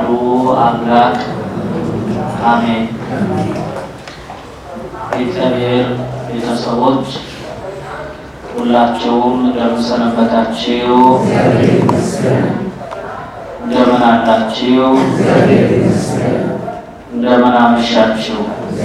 አሐዱ አምላክ አሜን። የእግዚአብሔር ቤተሰቦች ሁላቸውም እንደምን ሰነበታችሁ? እንደምን አላችሁ? እንደምን አመሻችሁ?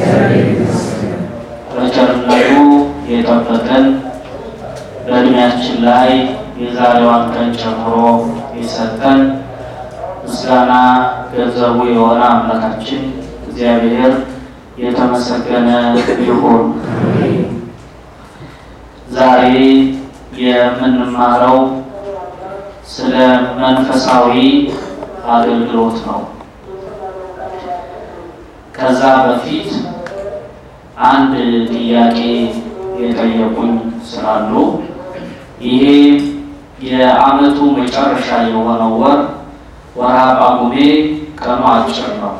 በቸርነቱ የጠበቀን በእድሜያችን ላይ የዛሬዋን ቀን ጨምሮ የሰጠን ምስጋና ገንዘቡ የሆነ አምላካችን እግዚአብሔር የተመሰገነ ይሁን። ዛሬ የምንማረው ስለ መንፈሳዊ አገልግሎት ነው። ከዛ በፊት አንድ ጥያቄ የጠየቁኝ ስላሉ ይሄ የዓመቱ መጨረሻ የሆነው ወር ወርሃ ጳጉሜ ቀኑ አጭር ነው።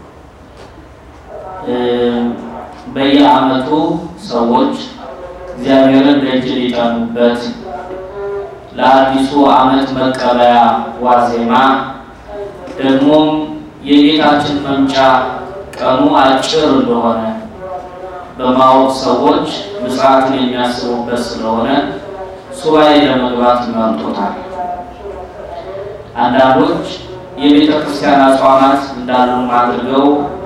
በየዓመቱ ሰዎች እግዚአብሔርን ደጅ ሊጠኑበት ለአዲሱ ዓመት መቀበያ ዋዜማ ደግሞም የጌታችን መምጫ ቀኑ አጭር እንደሆነ በማወቅ ሰዎች ምጽአትን የሚያስቡበት ስለሆነ ሱባኤ ለመግባት ይመርጡታል። አንዳንዶች የቤተ ክርስቲያን አጽዋማት እንዳሉ አድርገው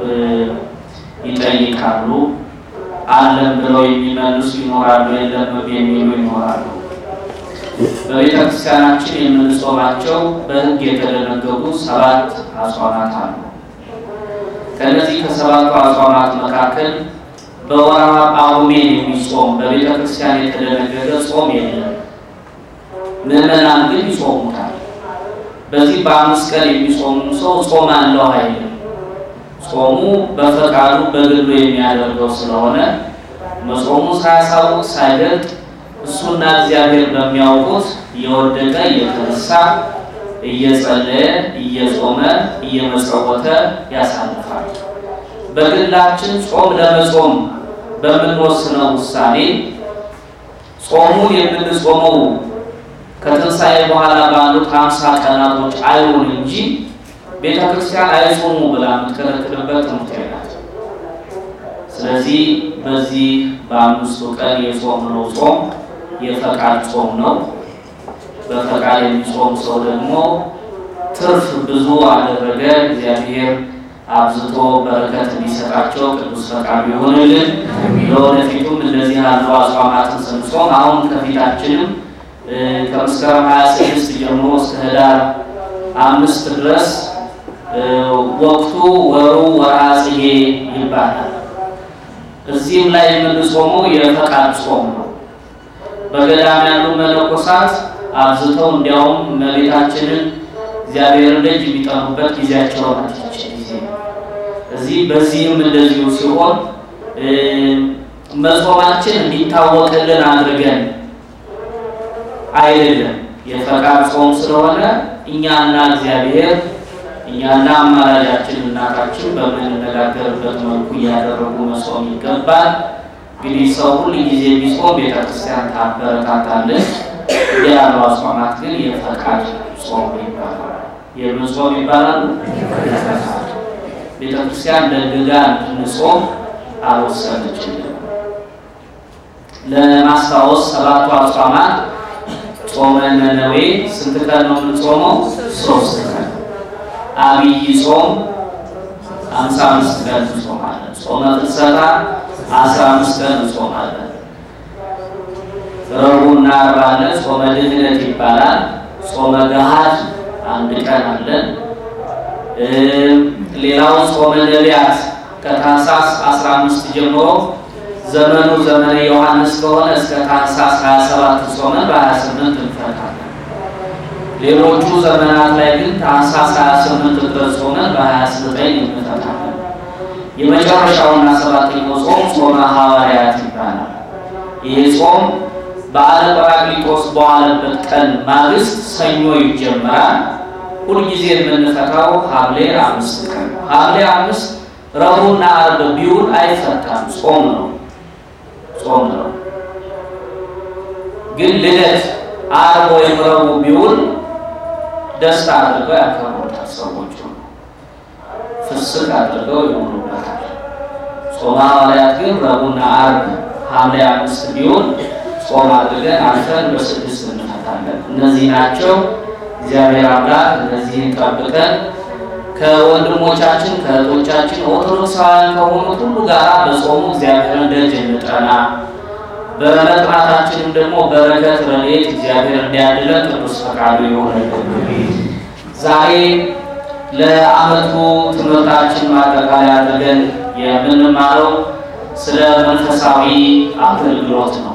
ይጠይቃሉ። አለን ብለው የሚመልሱ ይኖራሉ፣ የለም የሚሉ ይኖራሉ። በቤተ ክርስቲያናችን የምንጾማቸው በሕግ የተደነገጉ ሰባት አጽዋማት አሉ። ከነዚህ ከሰባቱ አጽዋማት መካከል በወርሃ ጳጉሜ የሚጾም በቤተ ክርስቲያን የተደነገገ ጾም የለም። ምዕመናን ግን ይጾሙታል። በዚህ በአምስት ቀን የሚጾሙ ሰው ጾም አለው አይልም። ጾሙ በፈቃዱ በግሉ የሚያደርገው ስለሆነ መጾሙ ሳያሳውቅ ሳይገልጥ እሱና እግዚአብሔር በሚያውቁት እየወደቀ እየተነሳ እየጸለየ እየጾመ እየመጸወተ ያሳልፋል። በግላችን ጾም ለመጾም በምንወስነው ውሳኔ ጾሙ የምንጾመው ከትንሣኤ በኋላ ባሉት ሀምሳ ቀናቶች አይሁን እንጂ ቤተ ክርስቲያን አይጾሙ ብላ የምትከለክልበት ምክንያት። ስለዚህ በዚህ በአምስቱ ቀን የጾምነው ጾም የፈቃድ ጾም ነው። በፈቃድ የሚጾም ሰው ደግሞ ትርፍ ብዙ አደረገ። እግዚአብሔር አብዝቶ በረከት እንዲሰጣቸው ቅዱስ ፈቃዱ ይሆንልን። ለወደፊቱም እንደዚህ ያሉ አጽዋማትን ስንጾም አሁን ከፊታችንም ከመስከረም 26 ጀምሮ እስከ ህዳር አምስት ድረስ ወቅቱ ወሩ ወርሃ ጽጌ ይባላል። እዚህም ላይ የምንጾመው የፈቃድ ጾም ነው። በገዳም ያሉ መነኮሳት አብዝተው እንዲያውም እመቤታችንን እግዚአብሔርን ደጅ የሚጠኑበት ጊዜያቸው ናቸች ጊዜ እዚህ በዚህም እንደዚሁ ሲሆን መጾማችን እንዲታወቅልን አድርገን አይደለም። የፈቃድ ጾም ስለሆነ እኛና እግዚአብሔር እኛና አማላጃችን እናታችን በምንነጋገርበት መልኩ እያደረጉ መጾም ይገባል። እንግዲህ ሰው ሁል ጊዜ ቢጾም ቤተክርስቲያን ታበረታታለች። ያሉ አጽዋማት ግን የፈቃድ ጾም ይባላል። የምን ጾም ይባላሉ? ቤተክርስቲያን ለግጋ እንድንጾም አልወሰነችንም። ለማስታወስ ሰባቱ አጽዋማት ጾመ ነነዌ ስንት ቀን ነው የምንጾመው? ሶስት ቀን። አብይ ጾም አምሳ አምስት ቀን እንጾማለን። ጾመ ፍልሰታ አስራ አምስት ቀን እንጾማለን። ረቡዕና ዓርብ አለ። ጾመ ድህነት ይባላል። ጾመ ገሃድ አንድ ቀን አለን። ሌላው ጾመ ነቢያት ከታህሳስ 15 ጀምሮ ዘመኑ ዘመነ ዮሐንስ ከሆነ እስከ ታህሳስ 27 ጾመን በ28 እንፈታለን። ሌሎቹ ዘመናት ላይ ግን ታህሳስ 28 ድረስ ጾመን በ29 እንፈታለን። የመጨረሻውና ሰባተኛው ጾም ጾመ ሐዋርያት ይባላል። ይህ ጾም በዓለ ጰራቅሊጦስ በዋለበት ቀን ማግስት ሰኞ ይጀመራል። ሁልጊዜ የምንፈታው ሐምሌ አምስት ቀን ነው። ሐምሌ አምስት ረቡዕና ዓርብ ቢውል አይፈታም፣ ጾም ነው ጾም ነው። ግን ልደት ዓርብ ወይም ረቡዕ ቢውል ደስታ አድርገው ያከብሩታል ሰዎቹ። ፍስክ አድርገው ይሆኑበታል። ጾመ ሐዋርያት ግን ረቡዕና ዓርብ ሐምሌ አምስት ቢሆን ጾም አድርገን አልፈን በስድስት እንፈታለን። እነዚህ ናቸው። እግዚአብሔር አምላክ እነዚህን ጠብቀን ከወንድሞቻችን ከእህቶቻችን ኦርቶዶክሳውያን ከሆኑት ሁሉ ጋር በጾሙ እግዚአብሔርን ደጅ እንጠና በመጥናታችንም ደግሞ በረከት ረድኤት እግዚአብሔር እንዲያድለን ቅዱስ ፈቃዱ የሆነልን። ዛሬ ለዓመቱ ትምህርታችን ማጠቃለያ አድርገን የምንማረው ስለ መንፈሳዊ አገልግሎት ነው።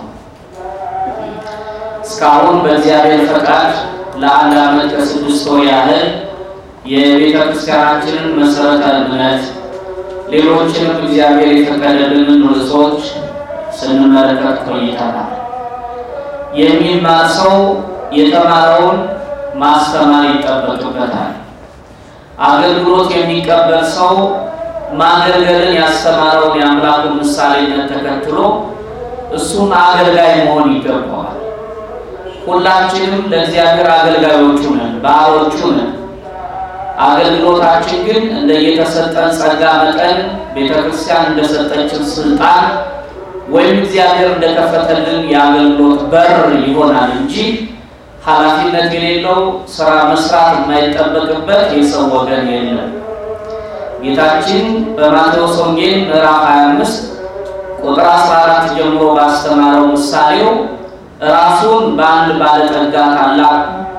እስካሁን በእግዚአብሔር ፈቃድ ለአንድ ዓመት ከስድስት ወር ያህል የቤተ ክርስቲያናችንን መሰረተ እምነት ሌሎችንም እግዚአብሔር የፈቀደልንን ርዕሶች ስንመለከት ቆይተናል። የሚማር ሰው የተማረውን ማስተማር ይጠበቅበታል። አገልግሎት የሚቀበል ሰው ማገልገልን ያስተማረውን የአምላኩን ምሳሌነት ተከትሎ እሱም አገልጋይ መሆን ይገባዋል። ሁላችንም ለእግዚአብሔር አገልጋዮቹ ነን፣ ባሮቹ ነን። አገልግሎታችን ግን እንደየተሰጠን ጸጋ መጠን ቤተ ክርስቲያን እንደሰጠችን ስልጣን ወይም እግዚአብሔር እንደከፈተልን የአገልግሎት በር ይሆናል እንጂ ኃላፊነት የሌለው ስራ መስራት የማይጠበቅበት የሰው ወገን የለም። ጌታችን በማቴዎስ ወንጌል ምዕራፍ 25 ቁጥር 14 ጀምሮ ባስተማረው ምሳሌው ራሱን በአንድ ባለጠጋ ታላቅ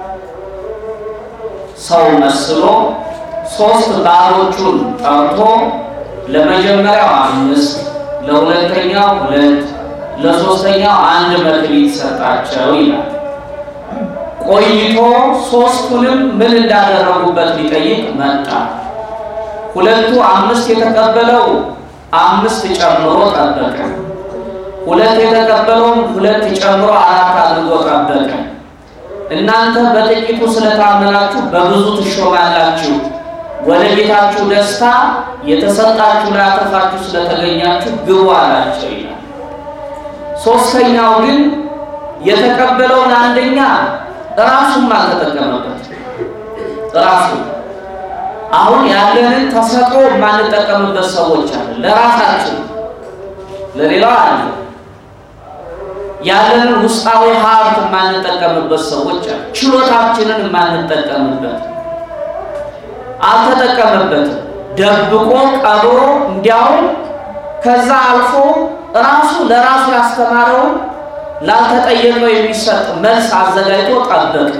ሰው መስሎ ሶስት ባሮቹን ጠርቶ ለመጀመሪያው አምስት ለሁለተኛው ሁለት ለሶስተኛው አንድ መክሊት ሰጣቸው ይላል። ቆይቶ ሶስቱንም ምን እንዳደረጉበት ሊጠይቅ መጣ። ሁለቱ አምስት የተቀበለው አምስት ጨምሮ ጠበቀ። ሁለት የተቀበለውም ሁለት ጨምሮ አራት አድርጎ ጠበቀ። እናንተ በጥቂቱ ስለታመናችሁ በብዙ ትሾማላችሁ፣ ወደ ቤታችሁ ደስታ የተሰጣችሁ ላያተርፋችሁ ስለተገኛችሁ ግቡ አላቸው ይላል። ሶስተኛው ግን የተቀበለውን አንደኛ ራሱም አልተጠቀመበት። ራሱ አሁን ያለንን ተሰጥኦ የማንጠቀምበት ሰዎች አለ። ለራሳችን ለሌላው አለ ያለንን ውስጣዊ ሀብት የማንጠቀምበት ሰዎች አለ። ችሎታችንን የማንጠቀምበት አልተጠቀመበትም። ደብቆ ቀብሮ እንዲያውም ከዛ አልፎ ራሱ ለራሱ ያስተማረውን ላልተጠየቀው የሚሰጥ መልስ አዘጋጅቶ ጠበቀ።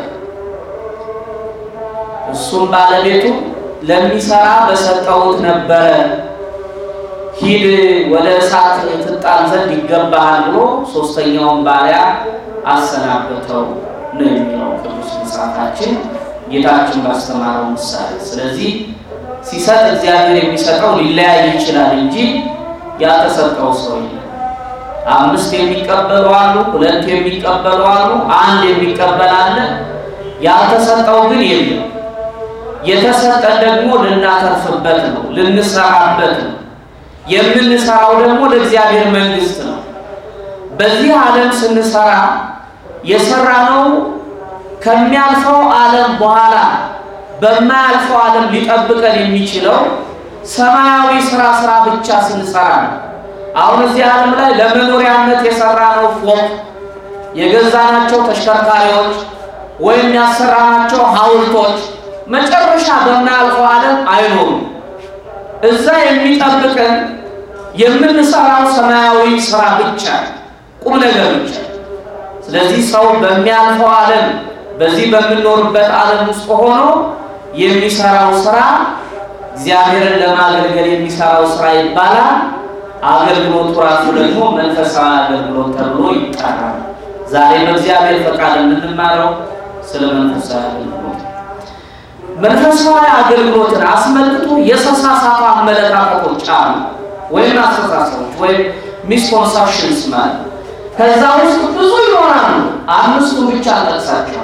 እሱም ባለቤቱ ለሚሰራ በሰጠሁት ነበረ፣ ሂድ ወደ እሳት ትጣል ዘንድ ይገባሃል ብሎ ሶስተኛውን ባሪያ አሰናበተው ነው የሚለው ቅዱስ መጽሐፋችን ጌታችን ባስተማረው ምሳሌ። ስለዚህ ሲሰጥ እግዚአብሔር የሚሰጠው ሊለያይ ይችላል እንጂ ያልተሰጠው ሰው የለም። አምስት የሚቀበሉ አሉ፣ ሁለት የሚቀበሉ አሉ፣ አንድ የሚቀበል አለ። ያልተሰጠው ግን የለም። የተሰጠ ደግሞ ልናተርፍበት ነው፣ ልንሰራበት ነው። የምንሰራው ደግሞ ለእግዚአብሔር መንግሥት ነው። በዚህ ዓለም ስንሰራ የሰራነው ከሚያልፈው ዓለም በኋላ በማያልፈው ዓለም ሊጠብቀን የሚችለው ሰማያዊ ስራ ስራ ብቻ ስንሰራ ነው። አሁን እዚህ ዓለም ላይ ለመኖሪያነት የሰራነው ፎቅ፣ የገዛናቸው ተሽከርካሪዎች ወይም ያሰራናቸው ሐውልቶች መጨረሻ በማያልፈው ዓለም አይኖሩም። እዛ የሚጠብቀን የምንሰራው ሰማያዊ ስራ ብቻ ቁም ነገር ብቻ። ስለዚህ ሰው በሚያልፈው ዓለም በዚህ በምንኖርበት ዓለም ውስጥ ሆኖ የሚሰራው ስራ እግዚአብሔርን ለማገልገል የሚሰራው ስራ ይባላል። አገልግሎቱ ራሱ ደግሞ መንፈሳዊ አገልግሎት ተብሎ ይጠራል። ዛሬ በእግዚአብሔር ፈቃድ የምንማረው ስለ መንፈሳዊ አገልግሎት መንፈሳዊ አገልግሎትን አስመልክቶ የተሳሳቱ አመለካከቶች አሉ፣ ወይም አስተሳሰቦች ወይም ሚስኮንሰፕሽንስ ማለት ከዛ ውስጥ ብዙ ይሆናሉ። አምስቱ ብቻ ጠቅሳቸዋል።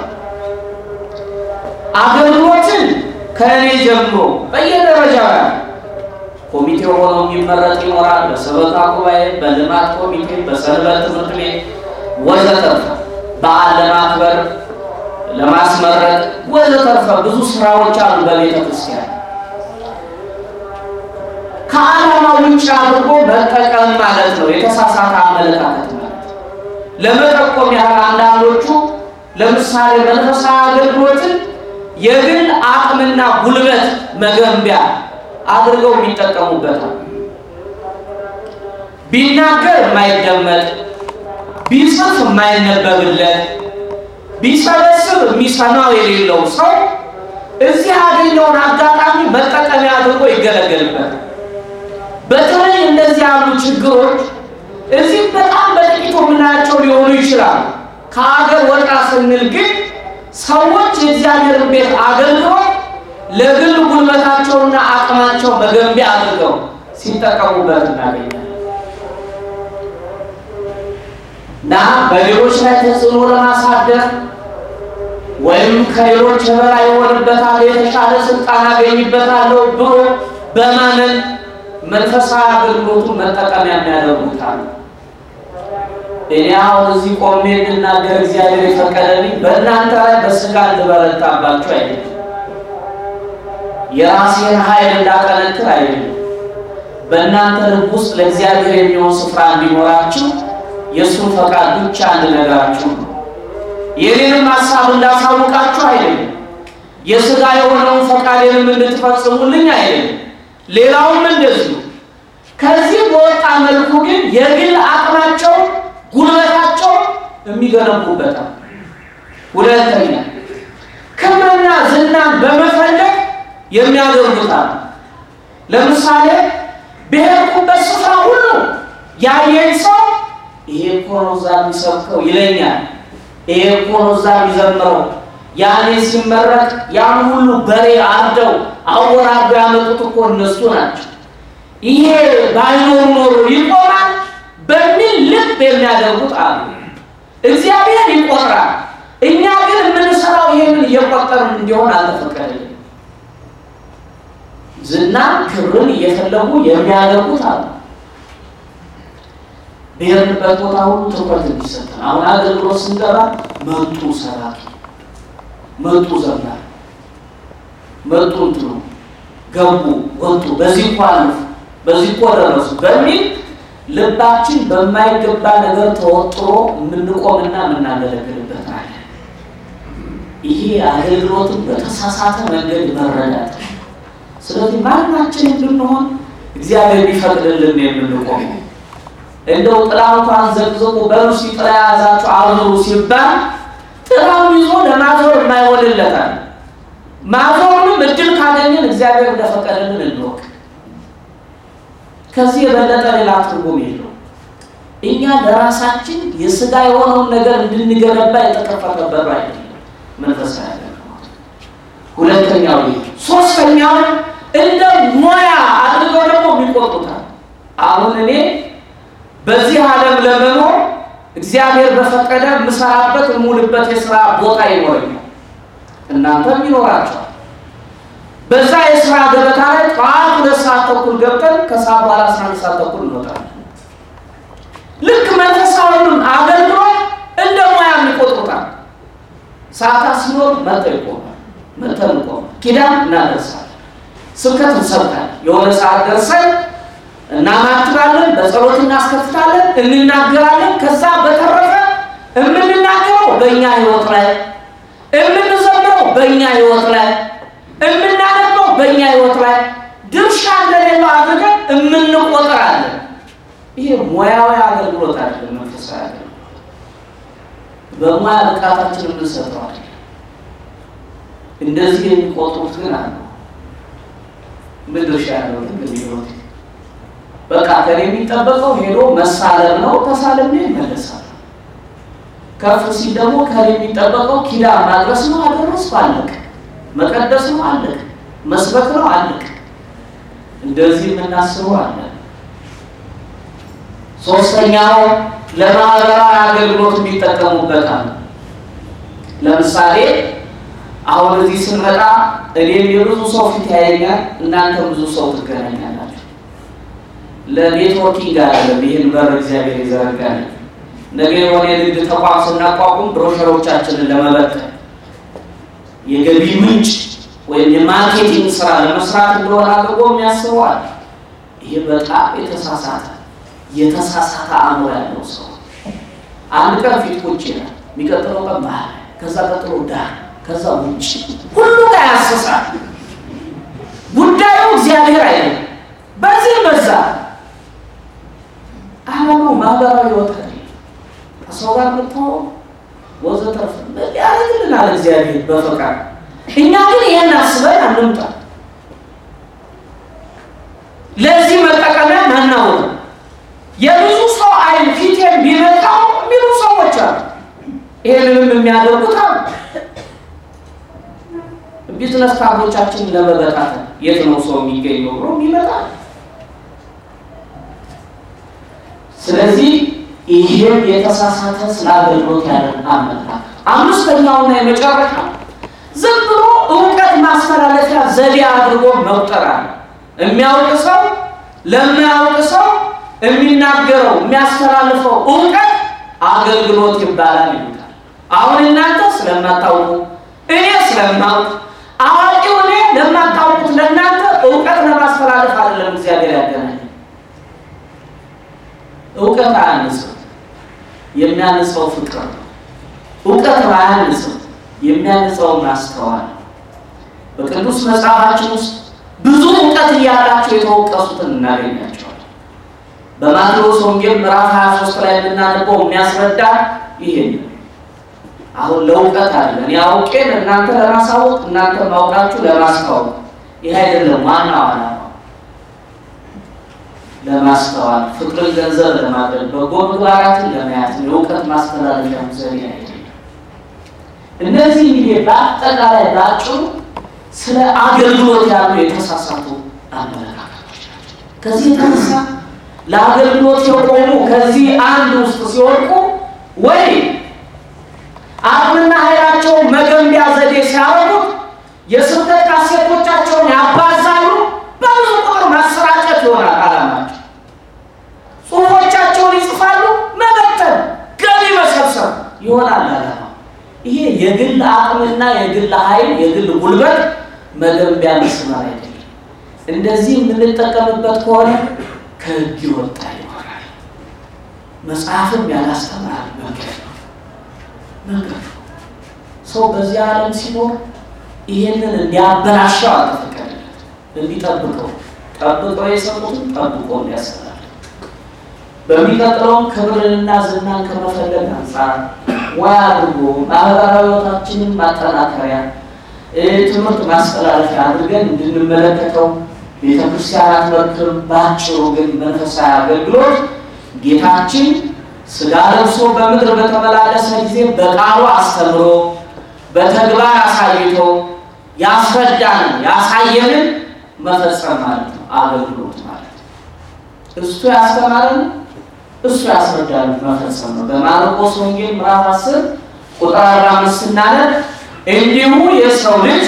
አገልግሎትን ከእኔ ጀምሮ በየደረጃው ያለ ኮሚቴ ሆኖ የሚመረጥ ይኖራል። በሰበካ ጉባኤ፣ በልማት ኮሚቴ፣ በሰንበት ትምህርት ቤት ወዘተርፈ በዓል ለማክበር ለማስመረቅ ወዘተርፈ ብዙ ስራዎች አሉ በቤተ ክርስቲያን። ውጭ አድርጎ መጠቀም ማለት ነው። የተሳሳተ አመለካከት ማለት ለመጠቆም ያህል አንዳንዶቹ ለምሳሌ መንፈሳዊ አገልግሎትን የግል አቅምና ጉልበት መገንቢያ አድርገው የሚጠቀሙበታል። ቢናገር የማይደመጥ ቢጽፍ የማይነበብለት ቢሰበስብ የሚሰማው የሌለው ሰው እዚህ ያገኘውን አጋጣሚ መጠቀሚያ አድርጎ ይገለገልበታል። በተለይ እንደዚህ ያሉ ችግሮች እዚህ በጣም በጥቂቱ የምናያቸው ሊሆኑ ይችላሉ። ከሀገር ወጣ ስንል ግን ሰዎች የእግዚአብሔር ቤት አገልግሎት ለግል ጉልበታቸውና አቅማቸው መገንቢያ አድርገው ሲጠቀሙበት እናገኛለን እና በሌሎች ላይ ተጽዕኖ ለማሳደር ወይም ከሌሎች የበላይ የሆንበታል የተሻለ ስልጣን አገኝበታለሁ ብሎ በማመን መንፈሳዊ አገልግሎቱን መጠቀሚያ የሚያደርጉታል። እኔ አሁን እዚህ ቆሜ እንድናገር እግዚአብሔር የፈቀደልኝ በእናንተ ላይ በስጋ እንድበረታባችሁ አይደለም፣ የራሴን ኃይል እንዳቀነክር አይደለም። በእናንተ ልብ ውስጥ ለእግዚአብሔር የሚሆን ስፍራ እንዲኖራችሁ የእሱን ፈቃድ ብቻ እንድነግራችሁ ነው። የኔንም ሀሳብ እንዳሳውቃችሁ አይደለም። የስጋ የሆነውን ፈቃዴንም እንድትፈጽሙልኝ አይደለም። ሌላውም እንደዚሁ። ከዚህ በወጣ መልኩ ግን የግል አቅማቸው ጉልበታቸው የሚገነቡበታል። ሁለተኛ ክብርና ዝናን በመፈለግ የሚያደርጉታል። ለምሳሌ ብሄድኩበት ስፍራ ሁሉ ያየኝ ሰው ይሄ እኮ ነው እዛ የሚሰብከው ይለኛል። ይሄ እኮ ነው እዛ የሚዘምረው። ያኔ ሲመረቅ ያን ሁሉ በሬ አርደው አወራርደው ያመጡት እኮ እነሱ ናቸው። ይሄ ባይኖር ኖሮ ይቆማል በሚል ልብ የሚያደርጉት አሉ። እግዚአብሔር ይቆጥራል። እኛ ግን የምንሰራው ይሄንን እየቆጠርን እንዲሆን አልተፈቀደልንም። ዝና ክብርን እየፈለጉ የሚያደርጉት አሉ። ብሄርንበት ቦታ ሁሉ ትኩረት እንዲሰጠን አሁን አገልግሎት ስንገባ መጡ ሰባኪ፣ መጡ ዘማሪ፣ መጡ እንትኑ ገቡ፣ ወጡ፣ በዚህ እኮ አለፉ፣ በዚህ እኮ ደረሱ በሚል ልባችን በማይገባ ነገር ተወጥሮ የምንቆምና የምናገለግልበት አለ። ይሄ አገልግሎትን በተሳሳተ መንገድ መረዳት። ስለዚህ ማናችን ብንሆን እግዚአብሔር ቢፈቅድልን የምንቆመው እንደው ጥላ እንኳን ዘቅዝቁ በሩሲ ጥላ የያዛችሁ አዙሩ ሲባል ጥላውን ይዞ ለማዞር የማይሆንለታል። ማዞሩንም እድል ካገኘን እግዚአብሔር እንደፈቀደልን እንወቅ። ከዚህ የበለጠ ሌላ ትርጉም የለው። እኛ ለራሳችን የስጋ የሆነውን ነገር እንድንገነባ የተከፈተ በር አይደለም መንፈሳዊ አገልግሎት። ሁለተኛው ይህ ሶስተኛው እንደ ሙያ አድርገው ደግሞ የሚቆጡታል። አሁን እኔ በዚህ ዓለም ለመኖር እግዚአብሔር በፈቀደ የምሰራበት የምውልበት የስራ ቦታ ይኖረኛል፣ እናንተም ይኖራቸዋል። በዛ የስራ ገበታ ላይ ጠዋት ሁለት ሰዓት ተኩል ገብተን ከሰዓት በኋላ አስራ አንድ ሰዓት ተኩል እንወጣለን። ልክ መንፈሳዊንም አገልግሎት እንደ ሙያ የሚቆጥሩታል። ሰዓታት ሲኖር መጥተው ይቆማል፣ መጥተን እንቆማል፣ ኪዳን እናደርሳለን፣ ስብከት እንሰብካለን። የሆነ ሰዓት ደርሰን እናማትባለን፣ በጸሎት እናስከፍታለን፣ እንናገራለን። ከዛ በተረፈ የምንናገረው በእኛ ህይወት ላይ የምንዘምረው በእኛ ህይወት ላይ የምናነበው በእኛ ህይወት ላይ ድርሻ እንደሌለው አድርገን የምንቆጥራለን። ይሄ ሙያዊ አገልግሎት አይደለም፣ መንፈሳዊ አገልግሎት በሙያ ብቃታችን የምንሰጠው አይደለም። እንደዚህ የሚቆጥሩት ግን አሉ። ምን ድርሻ ያለው ግን ህይወት በቃ ከኔ የሚጠበቀው ሄዶ መሳለም ነው። ተሳልሜ ይመለሳል። ከፍ ሲል ደግሞ ከኔ የሚጠበቀው ኪዳን ማድረስ ነው። አደረስኩ፣ አለቀ። መቀደስ ነው፣ አለቀ። መስበክ ነው፣ አለቀ። እንደዚህ የምናስበው አለ። ሶስተኛው ለማህበራዊ አገልግሎት የሚጠቀሙበታል። ለምሳሌ አሁን እዚህ ስንመጣ እኔም የብዙ ሰው ፊት ያየኛል፣ እናንተም ብዙ ሰው ትገናኛላችሁ። ለኔትወርኪንግ አይደለም ይህን በር እግዚአብሔር ይዘረጋል። ነገ የሆነ የንግድ ተቋም ስናቋቁም ብሮሸሮቻችንን ለመበተን የገቢ ምንጭ ወይም የማርኬቲንግ ስራ ለመስራት እንደሆነ አድርጎ የሚያስበዋል። ይሄ በጣም የተሳሳተ የተሳሳተ አእምሮ ያለው ሰው አንድ ቀን ፊት ቁጭ ይላል፣ የሚቀጥለው ቀን መሀል፣ ከዛ ቀጥሎ ዳር፣ ከዛ ውጭ ሁሉ ጋር ያስሳል። ጉዳዩ እግዚአብሔር አይደለም። በዚህ በዛ አሁኑ ማህበራዊ ህይወት ከሰው ጋር ምትሆ ወዘተርፍ ያደርግልናል እግዚአብሔር በፈቃድ። እኛ ግን ይህን አስበን አንምጣ። ለዚህ መጠቀሚያ ናናውነ የብዙ ሰው አይን ፊቴን ቢመጣው የሚሉ ሰዎች አሉ። ይህንንም የሚያደርጉት አሉ። ቢዝነስ ካርዶቻችንን ለመበታተን የት ነው ሰው የሚገኘው ብሎ ይመጣል። ስለዚህ ይህም የተሳሳተ ስለ አገልግሎት ያለን አመለካከት። አምስተኛውና የመጨረሻ ዝም ብሎ እውቀት ማስተላለፊያ ዘዴ አድርጎ መቁጠር አለ። የሚያውቅ ሰው ለማያውቅ ሰው የሚናገረው የሚያስተላልፈው እውቀት አገልግሎት ይባላል ይሉታል። አሁን እናንተ ስለማታውቁ እኔ ስለማውቅ አዋቂው እኔ ለማታውቁት ለእናንተ እውቀት ለማስተላለፍ አይደለም እግዚአብሔር ያገናኝ። እውቀት አያንጽም፣ የሚያንጸው ፍቅር ነው። እውቀት አያንጽም፣ የሚያንጸው ማስተዋል ነው። በቅዱስ መጽሐፋችን ውስጥ ብዙ እውቀት እያላቸው የተወቀሱትን እናገኛቸዋለን። በማቴዎስ ወንጌል ምዕራፍ 23 ላይ የምናነበው የሚያስረዳ ይሄን አሁን ለእውቀት አለ እኔ አውቄ እናንተ ለማሳወቅ እናንተ ማውቃችሁ ለማስታወቅ ይህ አይደለም ዋናው ዓላማ ለማስተዋል ፍቅርን ገንዘብ ለማድረግ በጎ ምግባራትን ለመያዝ የእውቀት ማስተላለፊያ ዘዴ አይደለም። እነዚህ እንግዲህ በአጠቃላይ ባጭሩ ስለ አገልግሎት ያሉ የተሳሳቱ አመለካከቶች ናቸው። ከዚህ የተነሳ ለአገልግሎት የቆሙ ከዚህ አንድ ውስጥ ሲወድቁ ወይ አቅምና ኃይላቸውን መገንቢያ ዘዴ ሲያደርጉት የስብከት ካሴቶቻቸውን ያባዛሉ። በብዙ ቁጥር ማሰራጨት ይሆናል ዓላማቸው። ጽሁፎቻቸውን ይጽፋሉ፣ መበተን፣ ገቢ መሰብሰብ ይሆናል ዓላማ። ይሄ የግል አቅምና የግል ኃይል የግል ጉልበት መገንቢያ መስመር አይደለም። እንደዚህ የምንጠቀምበት ከሆነ ከሕግ ይወጣ ይሆናል። መጽሐፍም ያላስተምራል መንገድ ነው መንገድ ነው። ሰው በዚህ ዓለም ሲኖር ይሄንን እንዲያበላሸው አልተፈቀደለት፣ እንዲጠብቀው ጠብቀው የሰጡትን ጠብቆ እንዲያስተላልፍ በሚቀጥለውም ክብርንና ዝናን ከመፈለግ አንጻር ወይ አድርጎ ማህበራዊ ሕይወታችንን ማጠናከሪያ ትምህርት ማስተላለፊያ አድርገን እንድንመለከተው ቤተክርስቲያናት መክር። ባጭሩ ግን መንፈሳዊ አገልግሎት ጌታችን ስጋ ለብሶ በምድር በተመላለሰ ጊዜ በቃሉ አስተምሮ በተግባር አሳይቶ ያስረዳንን ያሳየንን መፈጸም ማለት ነው። አገልግሎት ማለት እሱ ያስተማረን እሱ ያስረዳንን መፈጸም ነው። በማርቆስ ወንጌል ምዕራፍ 10 ቁጥር 45 ስናነብ እንዲሁ የሰው ልጅ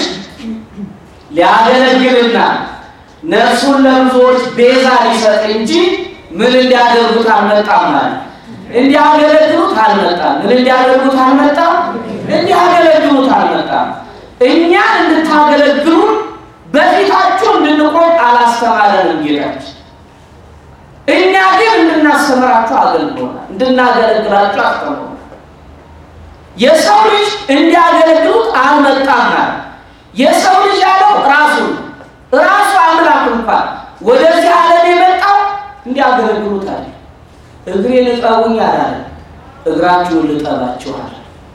ሊያገለግልና ነፍሱን ለብዙዎች ቤዛ ሊሰጥ እንጂ ምን እንዲያደርጉት አልመጣም ማለት እንዲያገለግሉት አልመጣም። ምን እንዲያደርጉት አልመጣም? እንዲያገለግሉት አልመጣም። እኛን እንድታገለግሉን በፊታችሁ እንድንቆም አላስተማረንም ጌታችን። እኛ ግን እንድናስተምራችሁ አገልግሎናል፣ እንድናገለግላችሁ አስተምሮናል። የሰው ልጅ እንዲያገለግሉት አልመጣም ማለት የሰው ልጅ ያለው ራሱ ራሱ አምላክ እንኳን ወደዚህ ዓለም የመጣው እንዲያገለግሉት አለ። እግሬን እጠቡኝ አላለ፣ እግራችሁን ልጠባችኋል።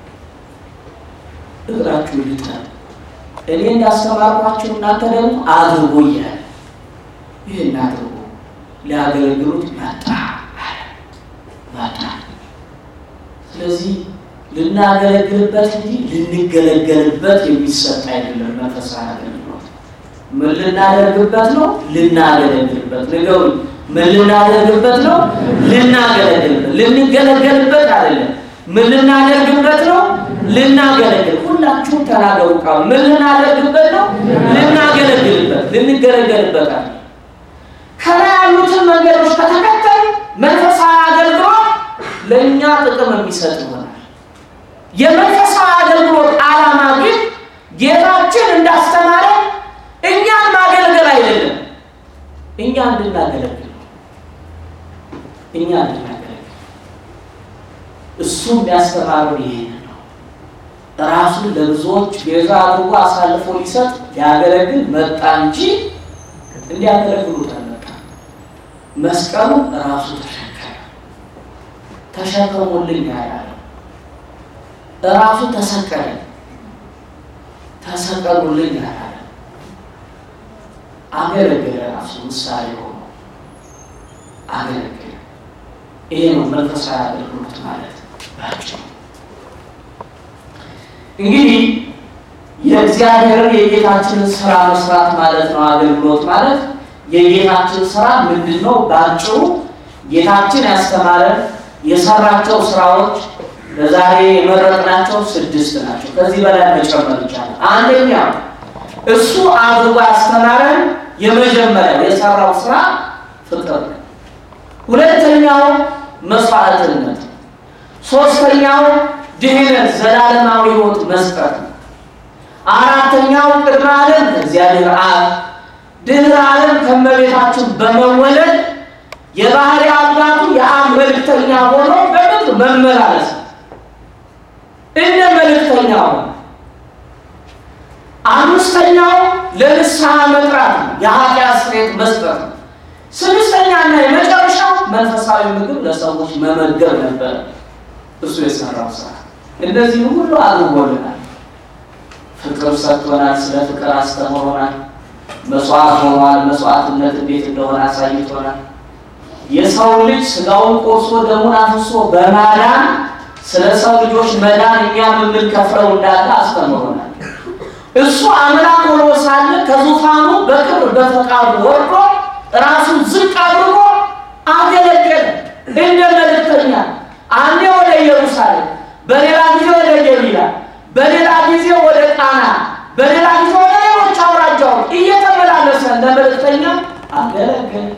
እግራችሁን ልጠብ እኔ እንዳስተማርኳችሁ እናንተ ደግሞ አድርጉ እያለ ይህን አድርጉ ሊያገለግሉት መጣ መጣ። ስለዚህ ልናገለግልበት እንጂ ልንገለገልበት የሚሰጥ አይደለም። መንፈሳዊ አገልግሎት ምን ልናደርግበት ነው? ልናገለግልበት። ንገሩኝ፣ ምን ልናደርግበት ነው? ልናገለግልበት። ልንገለገልበት አይደለም። ምን ልናደርግበት ነው? ልናገለግል። ሁላችሁም ተናገሩ ቃሉ። ምን ልናደርግበት ነው? ልናገለግልበት፣ ልንገለገልበት አለ። ከላይ ያሉትን መንገዶች ከተከተል መንፈሳዊ አገልግሎት ለእኛ ጥቅም የሚሰጥ ይሆናል። የመንፈሳዊ አገልግሎት ዓላማ ግን ጌታችን እንዳስተማረ እኛን ማገልገል አይደለም። እኛ እንድናገለግል ነው። እኛ እንድናገለግል እሱ የሚያስተማረው ይሄን ነው። ራሱን ለብዙዎች ቤዛ አድርጎ አሳልፎ ሊሰጥ ሊያገለግል መጣ እንጂ እንዲያገለግሉት አልመጣም። መስቀሉን ራሱ ተሸከመ። ተሸከሙልኝ ያላለው ራሱ ተሰቀለ። ተሰቀሉልኝ ያላለ አገለገለ። ራሱ ምሳሌ ሆኖ አገለገለ። ይሄ ነው መንፈሳዊ አገልግሎት ማለት ባጭሩ። እንግዲህ የእግዚአብሔርን የጌታችንን ስራ መስራት ማለት ነው። አገልግሎት ማለት የጌታችን ስራ ምንድን ነው? ባጭሩ ጌታችን ያስተማረን የሰራቸው ስራዎች ለዛሬ የመረጥናቸው ስድስት ናቸው። ከዚህ በላይ መጨመር ይቻላል። አንደኛው እሱ አድርጎ ያስተማረን የመጀመሪያው የሰራው ስራ ፍቅር ነው። ሁለተኛው መስዋዕትነት፣ ሶስተኛው ድህነት ዘላለማዊ ሕይወት መስጠት ነው። አራተኛው ቅድመ ዓለም ከእግዚአብሔር አብ ድህረ ዓለም ከእመቤታችን በመወለድ የባህሪ አባቱ የአብ መልእክተኛ ሆኖ በምድር መመላለስ ነው። እንደ መልእክተኛ ሆነ። አምስተኛው ለንስሐ መጥራት ነው፣ የኃጢአት ስርየት መስጠት ነው። ስድስተኛና የመጨረሻው መንፈሳዊ ምግብ ለሰዎች መመገብ ነበር እሱ የሰራው ስራ። እነዚህ ሁሉ አድርጎልናል። ፍቅር ሰጥቶናል። ስለ ፍቅር አስተምሮናል። መስዋዕት ሆኗል። መስዋዕትነት እንዴት እንደሆነ አሳይቶናል። የሰው ልጅ ስጋውን ቆርሶ ደሙን አፍሶ በማዳን ስለ ሰው ልጆች መዳን እኛም የምንከፍለው እንዳለ አስተምሮናል። እሱ አምላክ ሆኖ ሳለ ከዙፋኑ በክብር በፈቃዱ ወርዶ ራሱን ዝቅ አድርጎ አገለገለ እንደ መልእክተኛ። አንዴ ወደ ኢየሩሳሌም፣ በሌላ ጊዜ ወደ ገሊላ፣ በሌላ ጊዜ ወደ ቃና፣ በሌላ ጊዜ ወደ ሌሎች አውራጃዎች እየተመላለሰ እንደ መልእክተኛ አገለገለ።